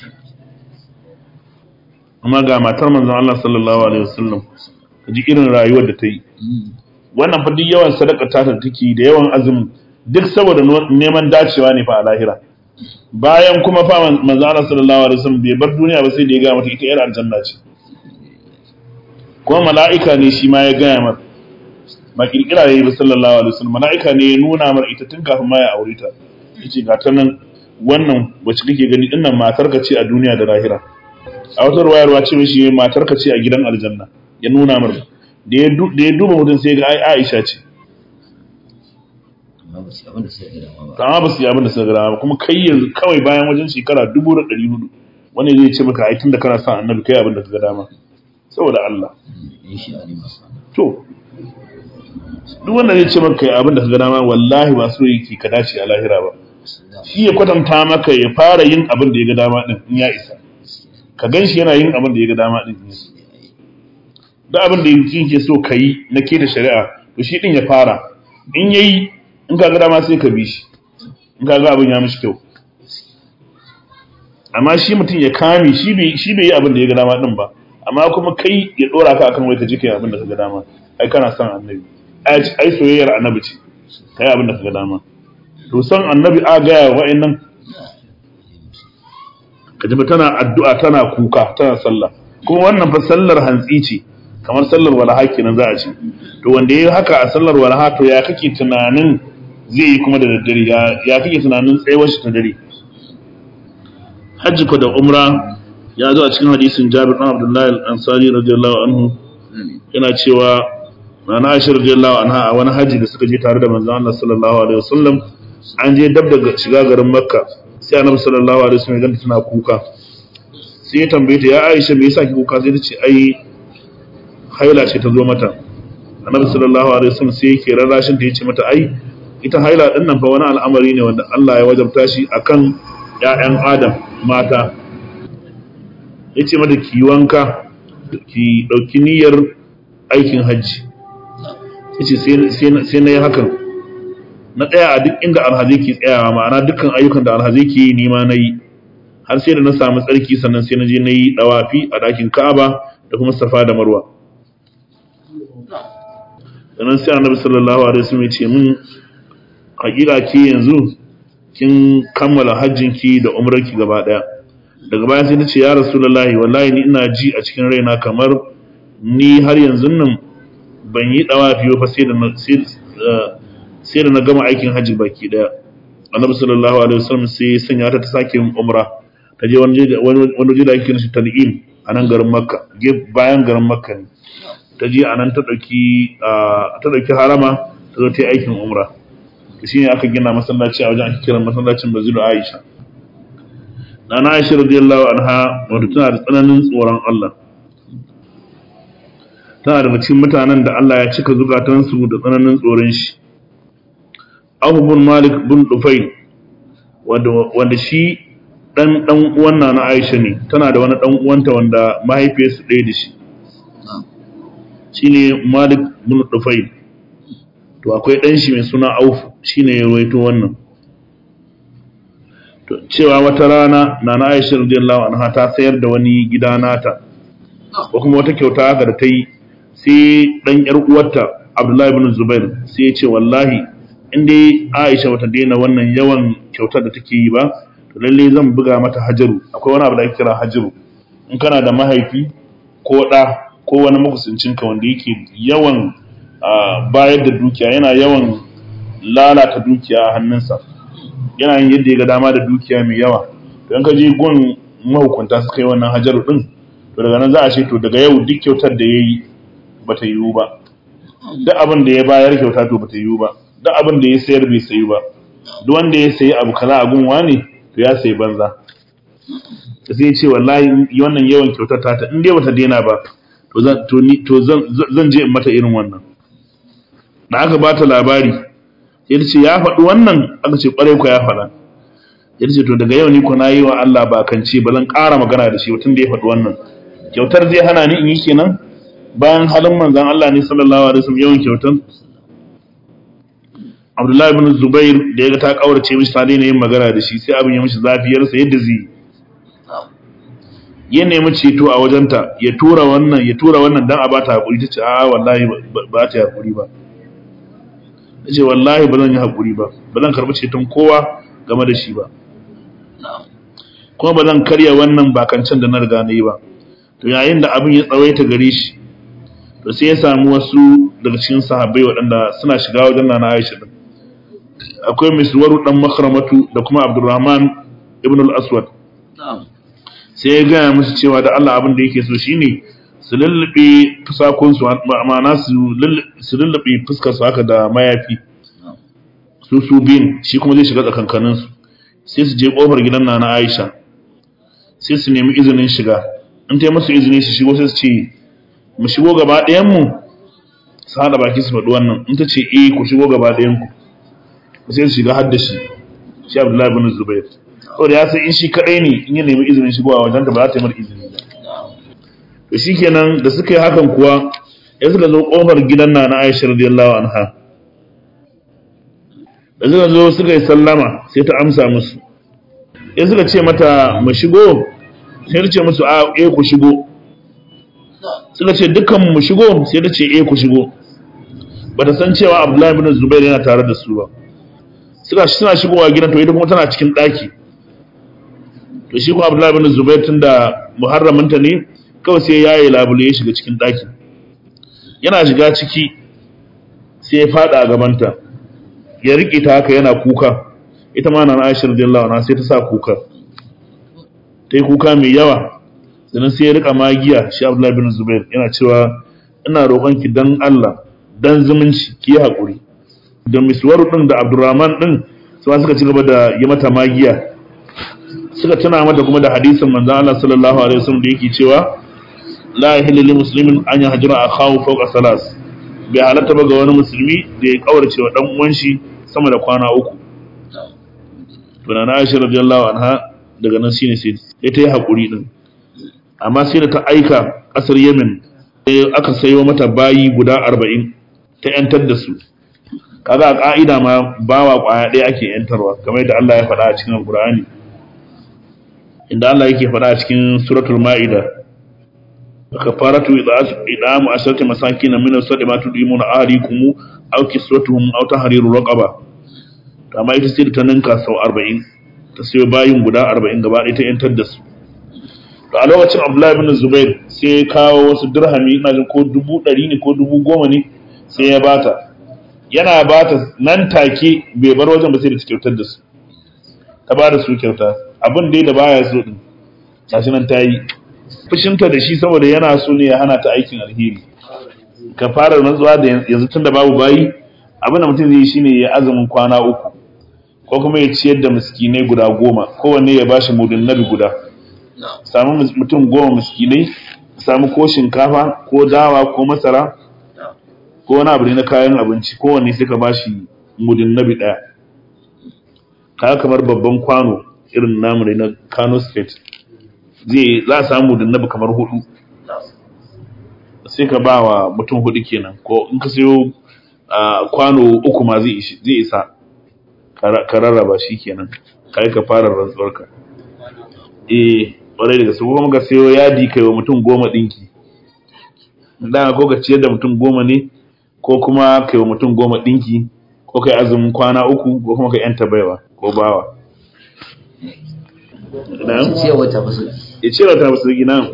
amma ga matar manzon Allah sallallahu alaihi wasallam ka ji irin rayuwar da ta yi wannan fa duk yawan sadaka ta ta take da yawan azumin duk saboda neman dacewa ne fa a lahira bayan kuma fa manzo Allah sallallahu alaihi wasallam bai bar duniya ba sai da ya ga mata ita yar aljanna ce kuma mala'ika ne shi ma ya gaya mata ba kirkira yayi ba sallallahu alaihi wasallam mala'ika ne ya nuna mar ita tun kafin ma ya aure ta yace ga ta nan wannan wacce kake gani dinnan matar ka ce a duniya da lahira a wata ruwayarwa ce mishi matar ka ce a gidan aljanna ya nuna mar da ya duba mutum sai ga ai Aisha ce amma ba su yi abin da suka gada ba kuma kai yanzu kawai bayan wajen shekara dubu da ɗari hudu wani zai ce maka aikin da kana son annabi kai abin da ka gada ma saboda Allah to duk wanda zai ce maka abin da ka gada ma wallahi ba so yake ka dace a lahira ba shi ya kwatanta maka ya fara yin abin da ya ga dama din in ya isa ka gan shi yana yin abin da ya ga dama din duk abin da yake so ka yi na ke da shari'a to shi din ya fara in yayi in ka ga dama sai ka bi shi in ka ga abin ya mishi kyau amma shi mutum ya kame shi bai shi bai yi abin da ya ga dama din ba amma kuma kai ya dora ka akan wai ka ji kai abin da kaga dama ai kana son annabi ai ai soyayyar annabi ce kai abin da kaga dama to son annabi a ga wa'annan kaji ba tana addu'a tana kuka tana sallah kuma wannan fa sallar hantsi ce kamar sallar walaha kenan za a ce to wanda yayi haka a sallar walaha to ya kake tunanin zai yi kuma da daddare ya ya kake tunanin tsayuwar shi ta dare hajji ko da umra ya zo a cikin hadisin Jabir bin Abdullah al-Ansari radiyallahu anhu yana cewa Nana Aisha radiyallahu anha a wani haji da suka je tare da manzon Allah sallallahu alaihi wasallam an je dab da shiga garin Makka sai Annabi sallallahu alaihi wasallam ya ganta tana kuka sai ya tambaye ta ya Aisha me yasa ki kuka sai ta ce ai haila ce ta zo mata Annabi sallallahu alaihi wasallam sai yake rarrashin ta yace mata ai ita haila din nan fa wani al'amari ne wanda Allah ya wajabta shi akan ƴaƴan Adam mata yace mata ki wanka ki dauki niyyar aikin hajji yace sai sai na yi hakan na tsaya a duk inda alhazi ke tsayawa ma'ana dukkan ayyukan da alhazi ke yi nima na yi har sai da na samu tsarki sannan sai na je na yi dawafi a ɗakin ka'aba da kuma safa da marwa sannan sai annabi sallallahu alaihi wasallam ya ce min hakika ki yanzu kin kammala hajjin ki da umrar ki gaba daya daga baya sai nace ya rasulullahi wallahi ni ina ji a cikin raina kamar ni har yanzu nan ban yi dawafi ba sai da na sai da na gama aikin hajji baki daya annabi sallallahu alaihi wasallam sai ya sanya ta ta sake yin umra ta je wani wani waje da ake kiransa tal'im a nan garin makka bayan garin makka ne ta je a nan ta ɗauki ta ɗauki harama ta zo ta yi aikin umra shi ne aka gina masallaci a wajen ake kiran masallacin bazilu aisha na na aisha radiyallahu anha wato tana da tsananin tsoron allah tana daga cikin mutanen da allah ya cika zukatansu da tsananin tsoron shi abu bin malik bin dufai wanda shi dan dan uwan na aisha ne tana da wani dan uwanta wanda mahaifiyarsu ɗaya da shi shine Malik bin Dufayl to akwai dan shi mai suna Auf shine ya rawaito wannan to cewa wata rana Nana Aisha radiyallahu anha ta sayar da wani gida nata ko kuma wata kyauta haka da ta yi sai dan yar uwarta Abdullahi bin Zubair sai ya ce wallahi in dai Aisha bata daina wannan yawan kyautar da take yi ba to lalle zan buga mata hajaru akwai wani abu da ake kira hajaru in kana da mahaifi ko da ko wani makusancinka wanda yake yawan bayar da dukiya yana yawan lalata dukiya a hannunsa yana yin yadda ya ga dama da dukiya mai yawa don ka je gun mahukunta suka yi wannan hajaru din to daga nan za a ce to daga yau duk kyautar da ya yi ba ta yiwu ba duk abin da ya bayar kyauta to ba ta yiwu ba duk abin da ya sayar bai sayu ba duk wanda ya sayi abu kaza a gun wani to ya sayi banza sai ce wallahi wannan yawan kyautar ta in dai bata daina ba to zan je in mata irin wannan da aka bata labari ya ce ya faɗi wannan aka ce ƙwarai ku ya faɗa ya ce to daga yau ni ku na yi wa Allah ba kan ce ba zan ƙara magana da shi tun da ya faɗi wannan kyautar zai hana ni in yi kenan bayan halin manzan Allah ne sallallahu alaihi wasallam yawan kyautar Abdullahi ibn Zubair da ya ga ta kaurace mishi ta daina yin magana da shi sai abin ya mishi zafiyarsa yadda zai ya nemi ceto a wajenta ya tura wannan ya tura wannan dan a bata hakuri tace a wallahi ba ta hakuri ba tace wallahi ba zan yi hakuri ba ba zan karbi ceton kowa game da shi ba kuma ba zan karya wannan bakancan da na riga na yi ba to yayin da abin ya tsawaita gare shi to sai ya samu wasu daga cikin sahabbai waɗanda suna shiga wajen nana Aisha din akwai miswaru dan makramatu da kuma Abdurrahman ibn al-Aswad sai ya gaya musu cewa da Allah abin da yake so shine su lullube fusakunsu ma'ana su lullube fuskarsu haka da mayafi su su bin shi kuma zai shiga tsakankaninsu sai su je kofar gidan na na Aisha sai su nemi izinin shiga in ta yi musu izini su shigo sai su ce mu shigo gaba ɗayan mu su haɗa baki su faɗi wannan in ta ce eh ku shigo gaba ɗayan ku sai su shiga har da shi shi Abdullahi bin Zubair saboda ya san in shi kadai ne in ya nemi izinin shigowa wajen da ba za ta yi mar izini ba to shikenan da suka yi hakan kuwa ya suka zo kofar gidan na na Aisha radiyallahu anha da suka zo suka yi sallama sai ta amsa musu ya suka ce mata mu shigo sai ta ce musu a eh ku shigo suka ce dukkan mu shigo sai ta ce eh ku shigo bata san cewa Abdullahi bin Zubair yana tare da su ba suka suna shigowa gidan to ita kuma tana cikin daki to shi kuma Abdullahi bin Zubair tunda muharraminta ne kawai sai ya yi labule ya shiga cikin daki yana shiga ciki sai ya fada a gabanta ya rike ta haka yana kuka ita ma na Aisha radiyallahu anha sai ta sa kuka ta yi kuka mai yawa sannan sai ya rika magiya shi Abdullahi bin Zubair yana cewa ina roƙon ki dan Allah dan zumunci ki yi haƙuri da miswaru din da Abdurrahman din su suka ci gaba da yi mata magiya suka tuna mata kuma da hadisin manzo Allah sallallahu alaihi wasallam da yake cewa la yahillu lil muslimin an yahjura akhahu fawqa salas bai halatta ba ga wani musulmi da ya kaurace wa dan uwan shi sama da kwana uku to na Aisha radiyallahu anha daga nan shine sai sai ta yi hakuri din amma sai da ta aika kasar Yemen sai aka sayo mata bayi guda 40 ta yantar da su kaga a ka'ida ma bawa kwaya ɗaya ake yantarwa kamar yadda Allah ya faɗa a cikin Al-Qur'ani inda Allah yake faɗa a cikin suratul Ma'ida kafaratu idamu asharati masakin min as-sadi ma tudimuna ahlikum aw kiswatuhum aw tahriru raqaba to amma ita sai ta ninka sau 40 ta sayo bayin guda 40 gaba ɗaya ta yantar da su to a lokacin Abdullahi ibn Zubair sai ya kawo wasu dirhami ina jin ko dubu ɗari ne ko dubu goma ne sai ya bata yana bata nan take bai bar wajen ba sai da ta kyautar da su ta ba da su kyauta abin dai da baya so din gashi nan ta yi fushinta da shi saboda yana so ne ya hana ta aikin alheri ka fara rantsuwa da yanzu tun da babu bayi abin da mutum zai yi shine ya azumin kwana uku ko kuma ya ciyar da miskinai guda goma kowanne ya bashi mudun nabi guda samu mutum goma miskinai samu ko shinkafa ko dawa ko masara ko wani abu ne na kayan abinci kowanne sai ka bashi mudun nabi daya kaya kamar babban kwano irin namu ne na Kano State zai za a samu da nabi kamar hudu sai ka ba wa mutum hudu kenan ko in ka sayo kwano uku ma zai isa ka rarraba shi kenan ka yi ka fara rantsuwarka eh ƙwarai da gaske kuma ka sayo yadi kai wa mutum goma ɗinki da ko ka ciyar da mutum goma ne ko kuma kai wa mutum goma ɗinki ko kai azumin kwana uku ko kuma ka yanta baiwa ko bawa cewa ta fasu ya ce ta musu gina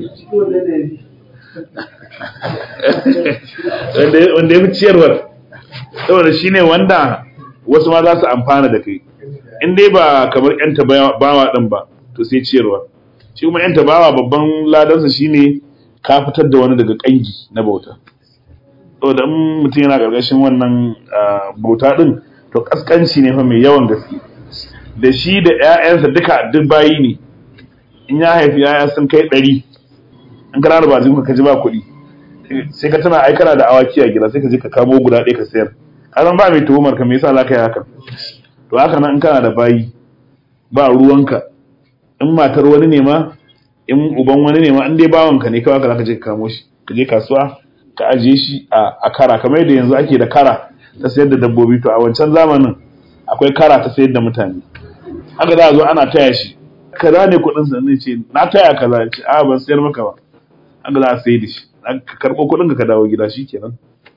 wanda ya fi ciyarwar saboda shi ne wanda wasu ma za su amfana da kai in dai ba kamar yanta bawa ɗin ba to sai ciyarwa shi kuma yanta bawa babban ladansa shi ne ka fitar da wani daga ƙangi na bauta saboda in mutum yana ƙarƙashin wannan bauta ɗin to ƙasƙanci ne fa mai yawan gaske da shi da 'ya'yansa duka duk bayi ne in ya haifi 'ya'ya sun kai ɗari in kana da bazin ka ji ba kuɗi sai ka tana aikana da awaki a gida sai ka je ka kamo guda ɗaya ka sayar kasan ba mai tuhumar ka me yasa za ka yi haka to haka nan in kana da bayi ba ruwanka in matar wani ne ma in uban wani ne ma in dai bawanka ne kawai ka za ka je ka kamo shi ka je kasuwa ka ajiye shi a kara kamar yadda yanzu ake da kara ta sayar da dabbobi to a wancan zamanin akwai kara ta sayar da mutane haka za a zo ana taya shi kaza ne kuɗin sa ne ce na taya kaza ce a ban sayar maka ba haka za a sayar da shi ka karɓo kuɗin ka dawo gida shikenan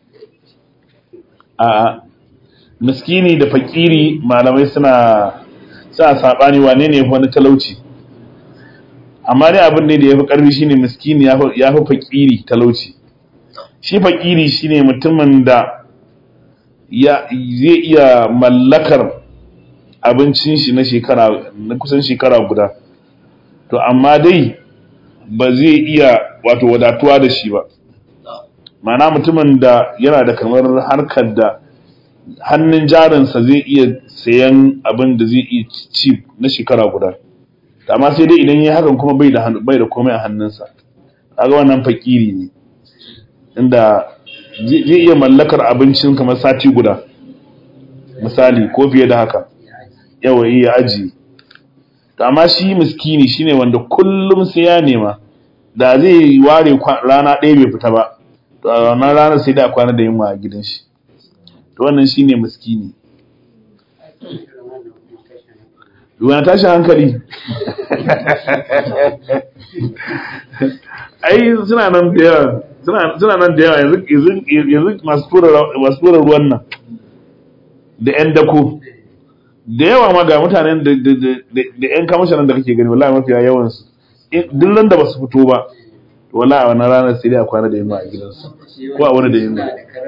a miskini da fakiri malamai suna sa sabani wane ne wani talauci amma dai abin ne da yafi karfi shine miskini ya fi fakiri talauci shi fakiri shine mutumin da ya zai iya mallakar abincin shi na shekara na kusan shekara guda to amma dai ba zai iya wato wadatuwa da shi ba mana mutumin da yana da kamar harkar da hannun jarinsa zai iya sayan abin da zai iya ci na shekara guda amma sai dai idan ya hakan kuma bai da bai da komai a hannunsa kaga wannan fakiri ne inda zai iya mallakar abincin kamar sati guda misali ko fiye da haka yawa iya aji amma shi miskini shine wanda kullum sai ya nema da zai ware rana ɗaya bai fita ba to a wannan ranar sai da kwana da yunwa a gidan shi to wannan shine miskini wani tashin hankali ai suna nan da yawa suna nan da yawa yanzu masu tura ruwan nan da 'yan dako da yawa ma ga mutanen da 'yan kamashin da kake gani wallahi mafiya yawansu duk nan da ba su fito ba wallahi a wannan ranar sai dai a kwana da yamma a gidansu ko a wani da yamma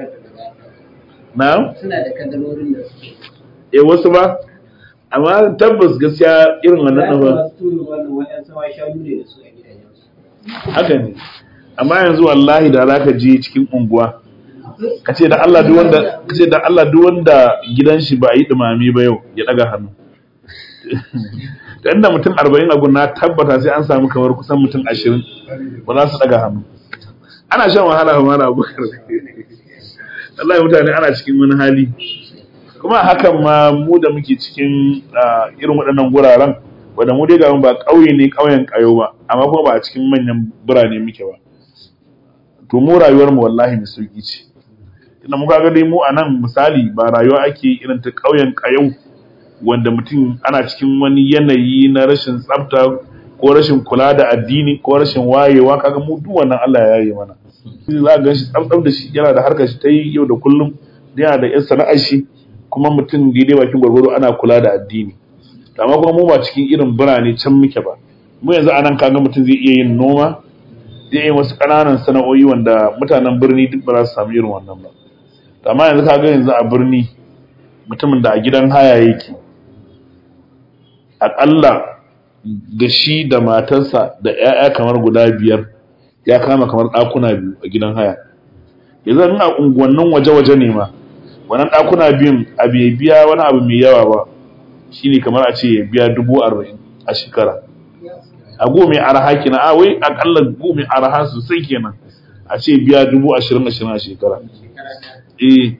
na suna da kadarorin da suke eh wasu ba amma tabbas gaskiya irin wannan ɗan ba haka ne amma yanzu wallahi da zaka je cikin unguwa ka ce da Allah duk wanda ka ce da Allah duk wanda gidan shi ba yi dumami ba yau ya daga hannu da inda mutum 40 a gunna tabbata sai an samu kamar kusan mutum 20 ba za su daga hannu ana shan wahala ba mala abubakar wallahi mutane ana cikin wani hali kuma hakan ma mu da muke cikin irin waɗannan guraren wanda mu dai ga ba ƙauye ne ƙauyen ƙayo ba amma kuma ba a cikin manyan birane muke ba to mu rayuwar mu wallahi mai sauki ce tunda muka ga dai mu a nan misali ba rayuwa ake irin ta ƙauyen ƙayo wanda mutum ana cikin wani yanayi na rashin tsafta ko rashin kula da addini ko rashin wayewa kaga mu duk wannan Allah ya yi mana za ga shi tsaftsaf da shi yana da harkar shi ta yi yau da kullum yana da yan sana'ar shi kuma mutum daidai bakin gwargwaro ana kula da addini amma kuma mu ba cikin irin birane can muke ba mu yanzu anan kaga mutum zai iya yin noma zai yi wasu ƙananan sana'o'i wanda mutanen birni duk ba za su samu irin wannan ba amma yanzu kaga yanzu a birni mutumin da a gidan haya yake aƙalla da shi da matarsa da 'ya'ya kamar guda biyar ya kama kamar ɗakuna biyu a gidan haya yanzu in a unguwannin waje-waje ne ma wannan ɗakuna biyun a bai biya wani abu mai yawa ba shine kamar a ce ya biya dubu arba'in a shekara a gome araha kenan a wai akalla gome araha sosai kenan a ce biya dubu ashirin ashirin a shekara eh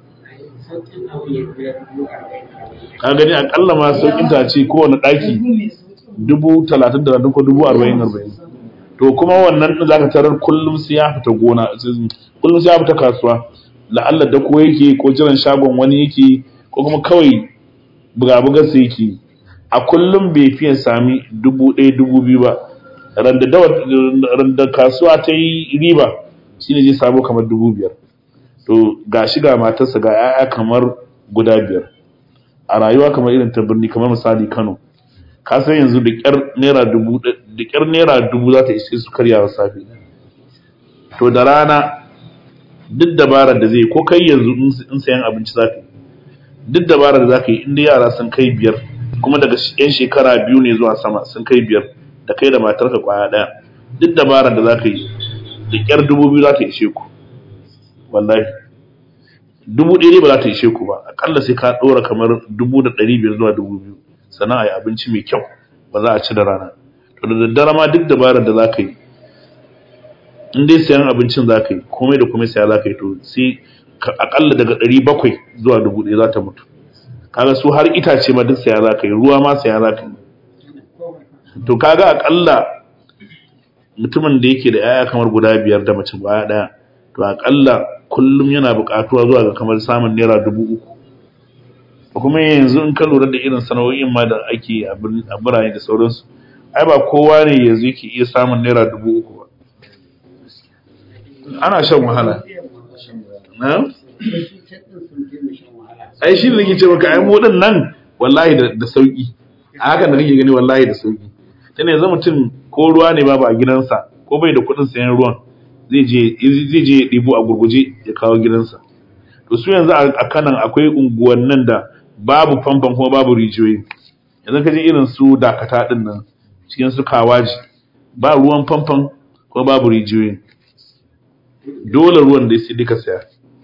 ka gani akalla ma sauƙin ta ce kowane ɗaki dubu talatin da ko dubu arba'in arba'in to kuma wannan ɗin zaka tarar kullum sai ya fita gona kullum sai ya fita kasuwa la'alla da ko yake ko jiran shagon wani yake ko kuma kawai buga-buga sai yake a kullum bai fiye sami dubu ɗaya dubu biyu ba randa kasuwa ta yi riba shi ne zai samu kamar dubu biyar to ga shi ga matarsa ga 'ya'ya kamar guda biyar a rayuwa kamar irin ta birni kamar misali kano ka san yanzu da ƙyar naira dubu da ƙyar naira dubu za ta ishe su karya safe to da rana duk dabarar da zai ko kai yanzu in sayan abinci za ka yi duk dabarar da za ka yi inda yara sun kai biyar kuma daga yan shekara biyu ne zuwa sama sun kai biyar da kai da matarka kwaya ɗaya duk dabarar da za ka yi da ƙyar dubu biyu za ta ishe ku wallahi dubu ɗaya ne ba za ta ishe ku ba aƙalla sai ka ɗora kamar dubu da ɗari biyar zuwa dubu biyu sannan a yi abinci mai kyau ba za a ci da rana to da daddare ma duk dabarar da za ka yi in dai sayan abincin za ka yi komai da komai saya za ka yi to sai akalla daga ɗari bakwai zuwa dubu ɗaya za ta mutu kaga su har itace ma duk saya za ka yi ruwa ma saya za ka yi to kaga akalla mutumin da yake da 'ya'ya kamar guda biyar da mace baya ɗaya to akalla kullum yana buƙatuwa zuwa ga kamar samun naira dubu uku kuma yanzu in ka lura da irin sana'o'in ma da ake a birane da sauransu ai ba kowa ne yanzu yake iya samun naira dubu uku ba ana shan wahala na? ai shi da nake ce maka ai mu nan wallahi da sauki a hakan da nake gani wallahi da sauki tana yanzu mutum ko ruwa ne babu a gidansa ko bai da kuɗin sayan ruwan zai je zai je ɗibo a gurguje ya kawo gidansa to su yanzu a kanan akwai unguwannin da babu famfon kuma babu rijiyoyi yanzu ka je irin su dakata din nan cikin su kawaji ba ruwan famfon ko babu rijiyoyi dole ruwan da sai duka saya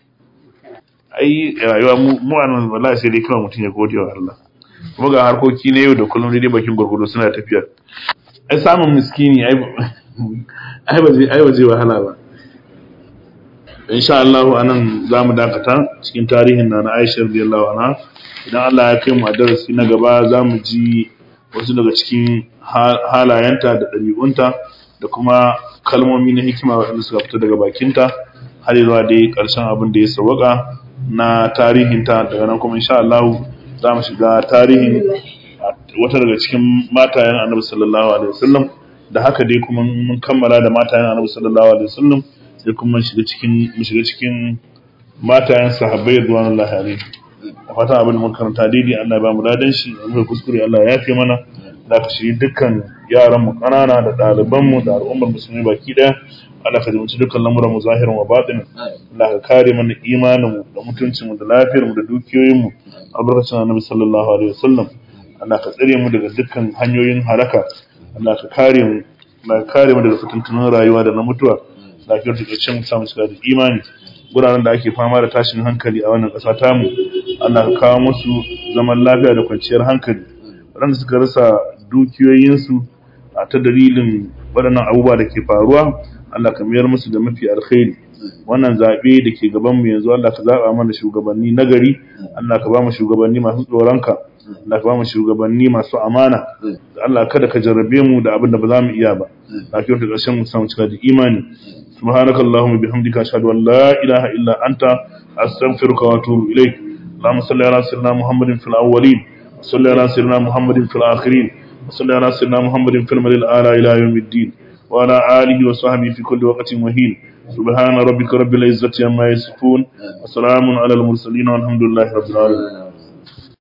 ai rayuwa mu a nan wallahi sai dai kawai mutum ya gode wa Allah kuma ga harkoki na yau da kullum dai bakin gurgudu suna tafiya ai samun miskini ai ai ba zai ai ba zai wahala ba insha Allah anan zamu dakata cikin tarihin na Aisha radiyallahu anha idan Allah ya kai mu a darasi na gaba zamu ji wasu daga cikin halayenta da ɗabi'unta da kuma kalmomi na hikima waɗanda suka fita daga bakinta har zuwa dai ƙarshen abin da ya sawaka na tarihinta daga nan kuma insha Allah za mu shiga tarihin wata daga cikin matayen Annabi sallallahu alaihi wasallam da haka dai kuma mun kammala da matayen Annabi sallallahu alaihi wasallam sai kuma shiga cikin mu shiga cikin matayen sahabbai radiyallahu alaihi a fatan abin da muka karanta daidai Allah ya ba mu ladan shi mu kuskure Allah ya yafe mana da ka shiri dukkan yaran mu kanana da ɗaliban mu da al'ummar musulmi baki daya Allah ka jimci dukkan lamuran mu zahirin wa batin Allah ka kare mana imanin mu da mutuncin mu da lafiyar mu da dukiyoyin mu albarkacin Annabi sallallahu alaihi wasallam Allah ka tsare mu daga dukkan hanyoyin halaka Allah ka kare mu Allah ka kare mu daga fitintunan rayuwa da na mutuwa lafiyar da cin samu shiga da imani guraren da ake fama da tashin hankali a wannan ƙasa tamu Allah ka kawo musu zaman lafiya da kwanciyar hankali waɗanda suka rasa dukiyoyinsu a ta dalilin waɗannan abubuwa da ke faruwa Allah ka mayar musu da mafi alkhairi wannan zaɓe da ke gabanmu yanzu Allah ka zaɓa mana shugabanni nagari Allah ka ba mu shugabanni masu tsoronka Allah ka ba mu shugabanni masu amana Allah kada ka jarrabe mu da abin da ba za mu iya ba lafiyar da ƙarshen mu samu cika da imani سبحانك اللهم وبحمدك أشهد أن لا إله إلا أنت أستغفرك وأتوب إليك اللهم صل على سيدنا محمد في الأولين وصل على سيدنا محمد في الآخرين وصل على سيدنا محمد في المدى الأعلى إلى يوم الدين وعلى آله وصحبه في كل وقت وهين سبحان ربك رب العزة عما يصفون وسلام على المرسلين والحمد لله رب العالمين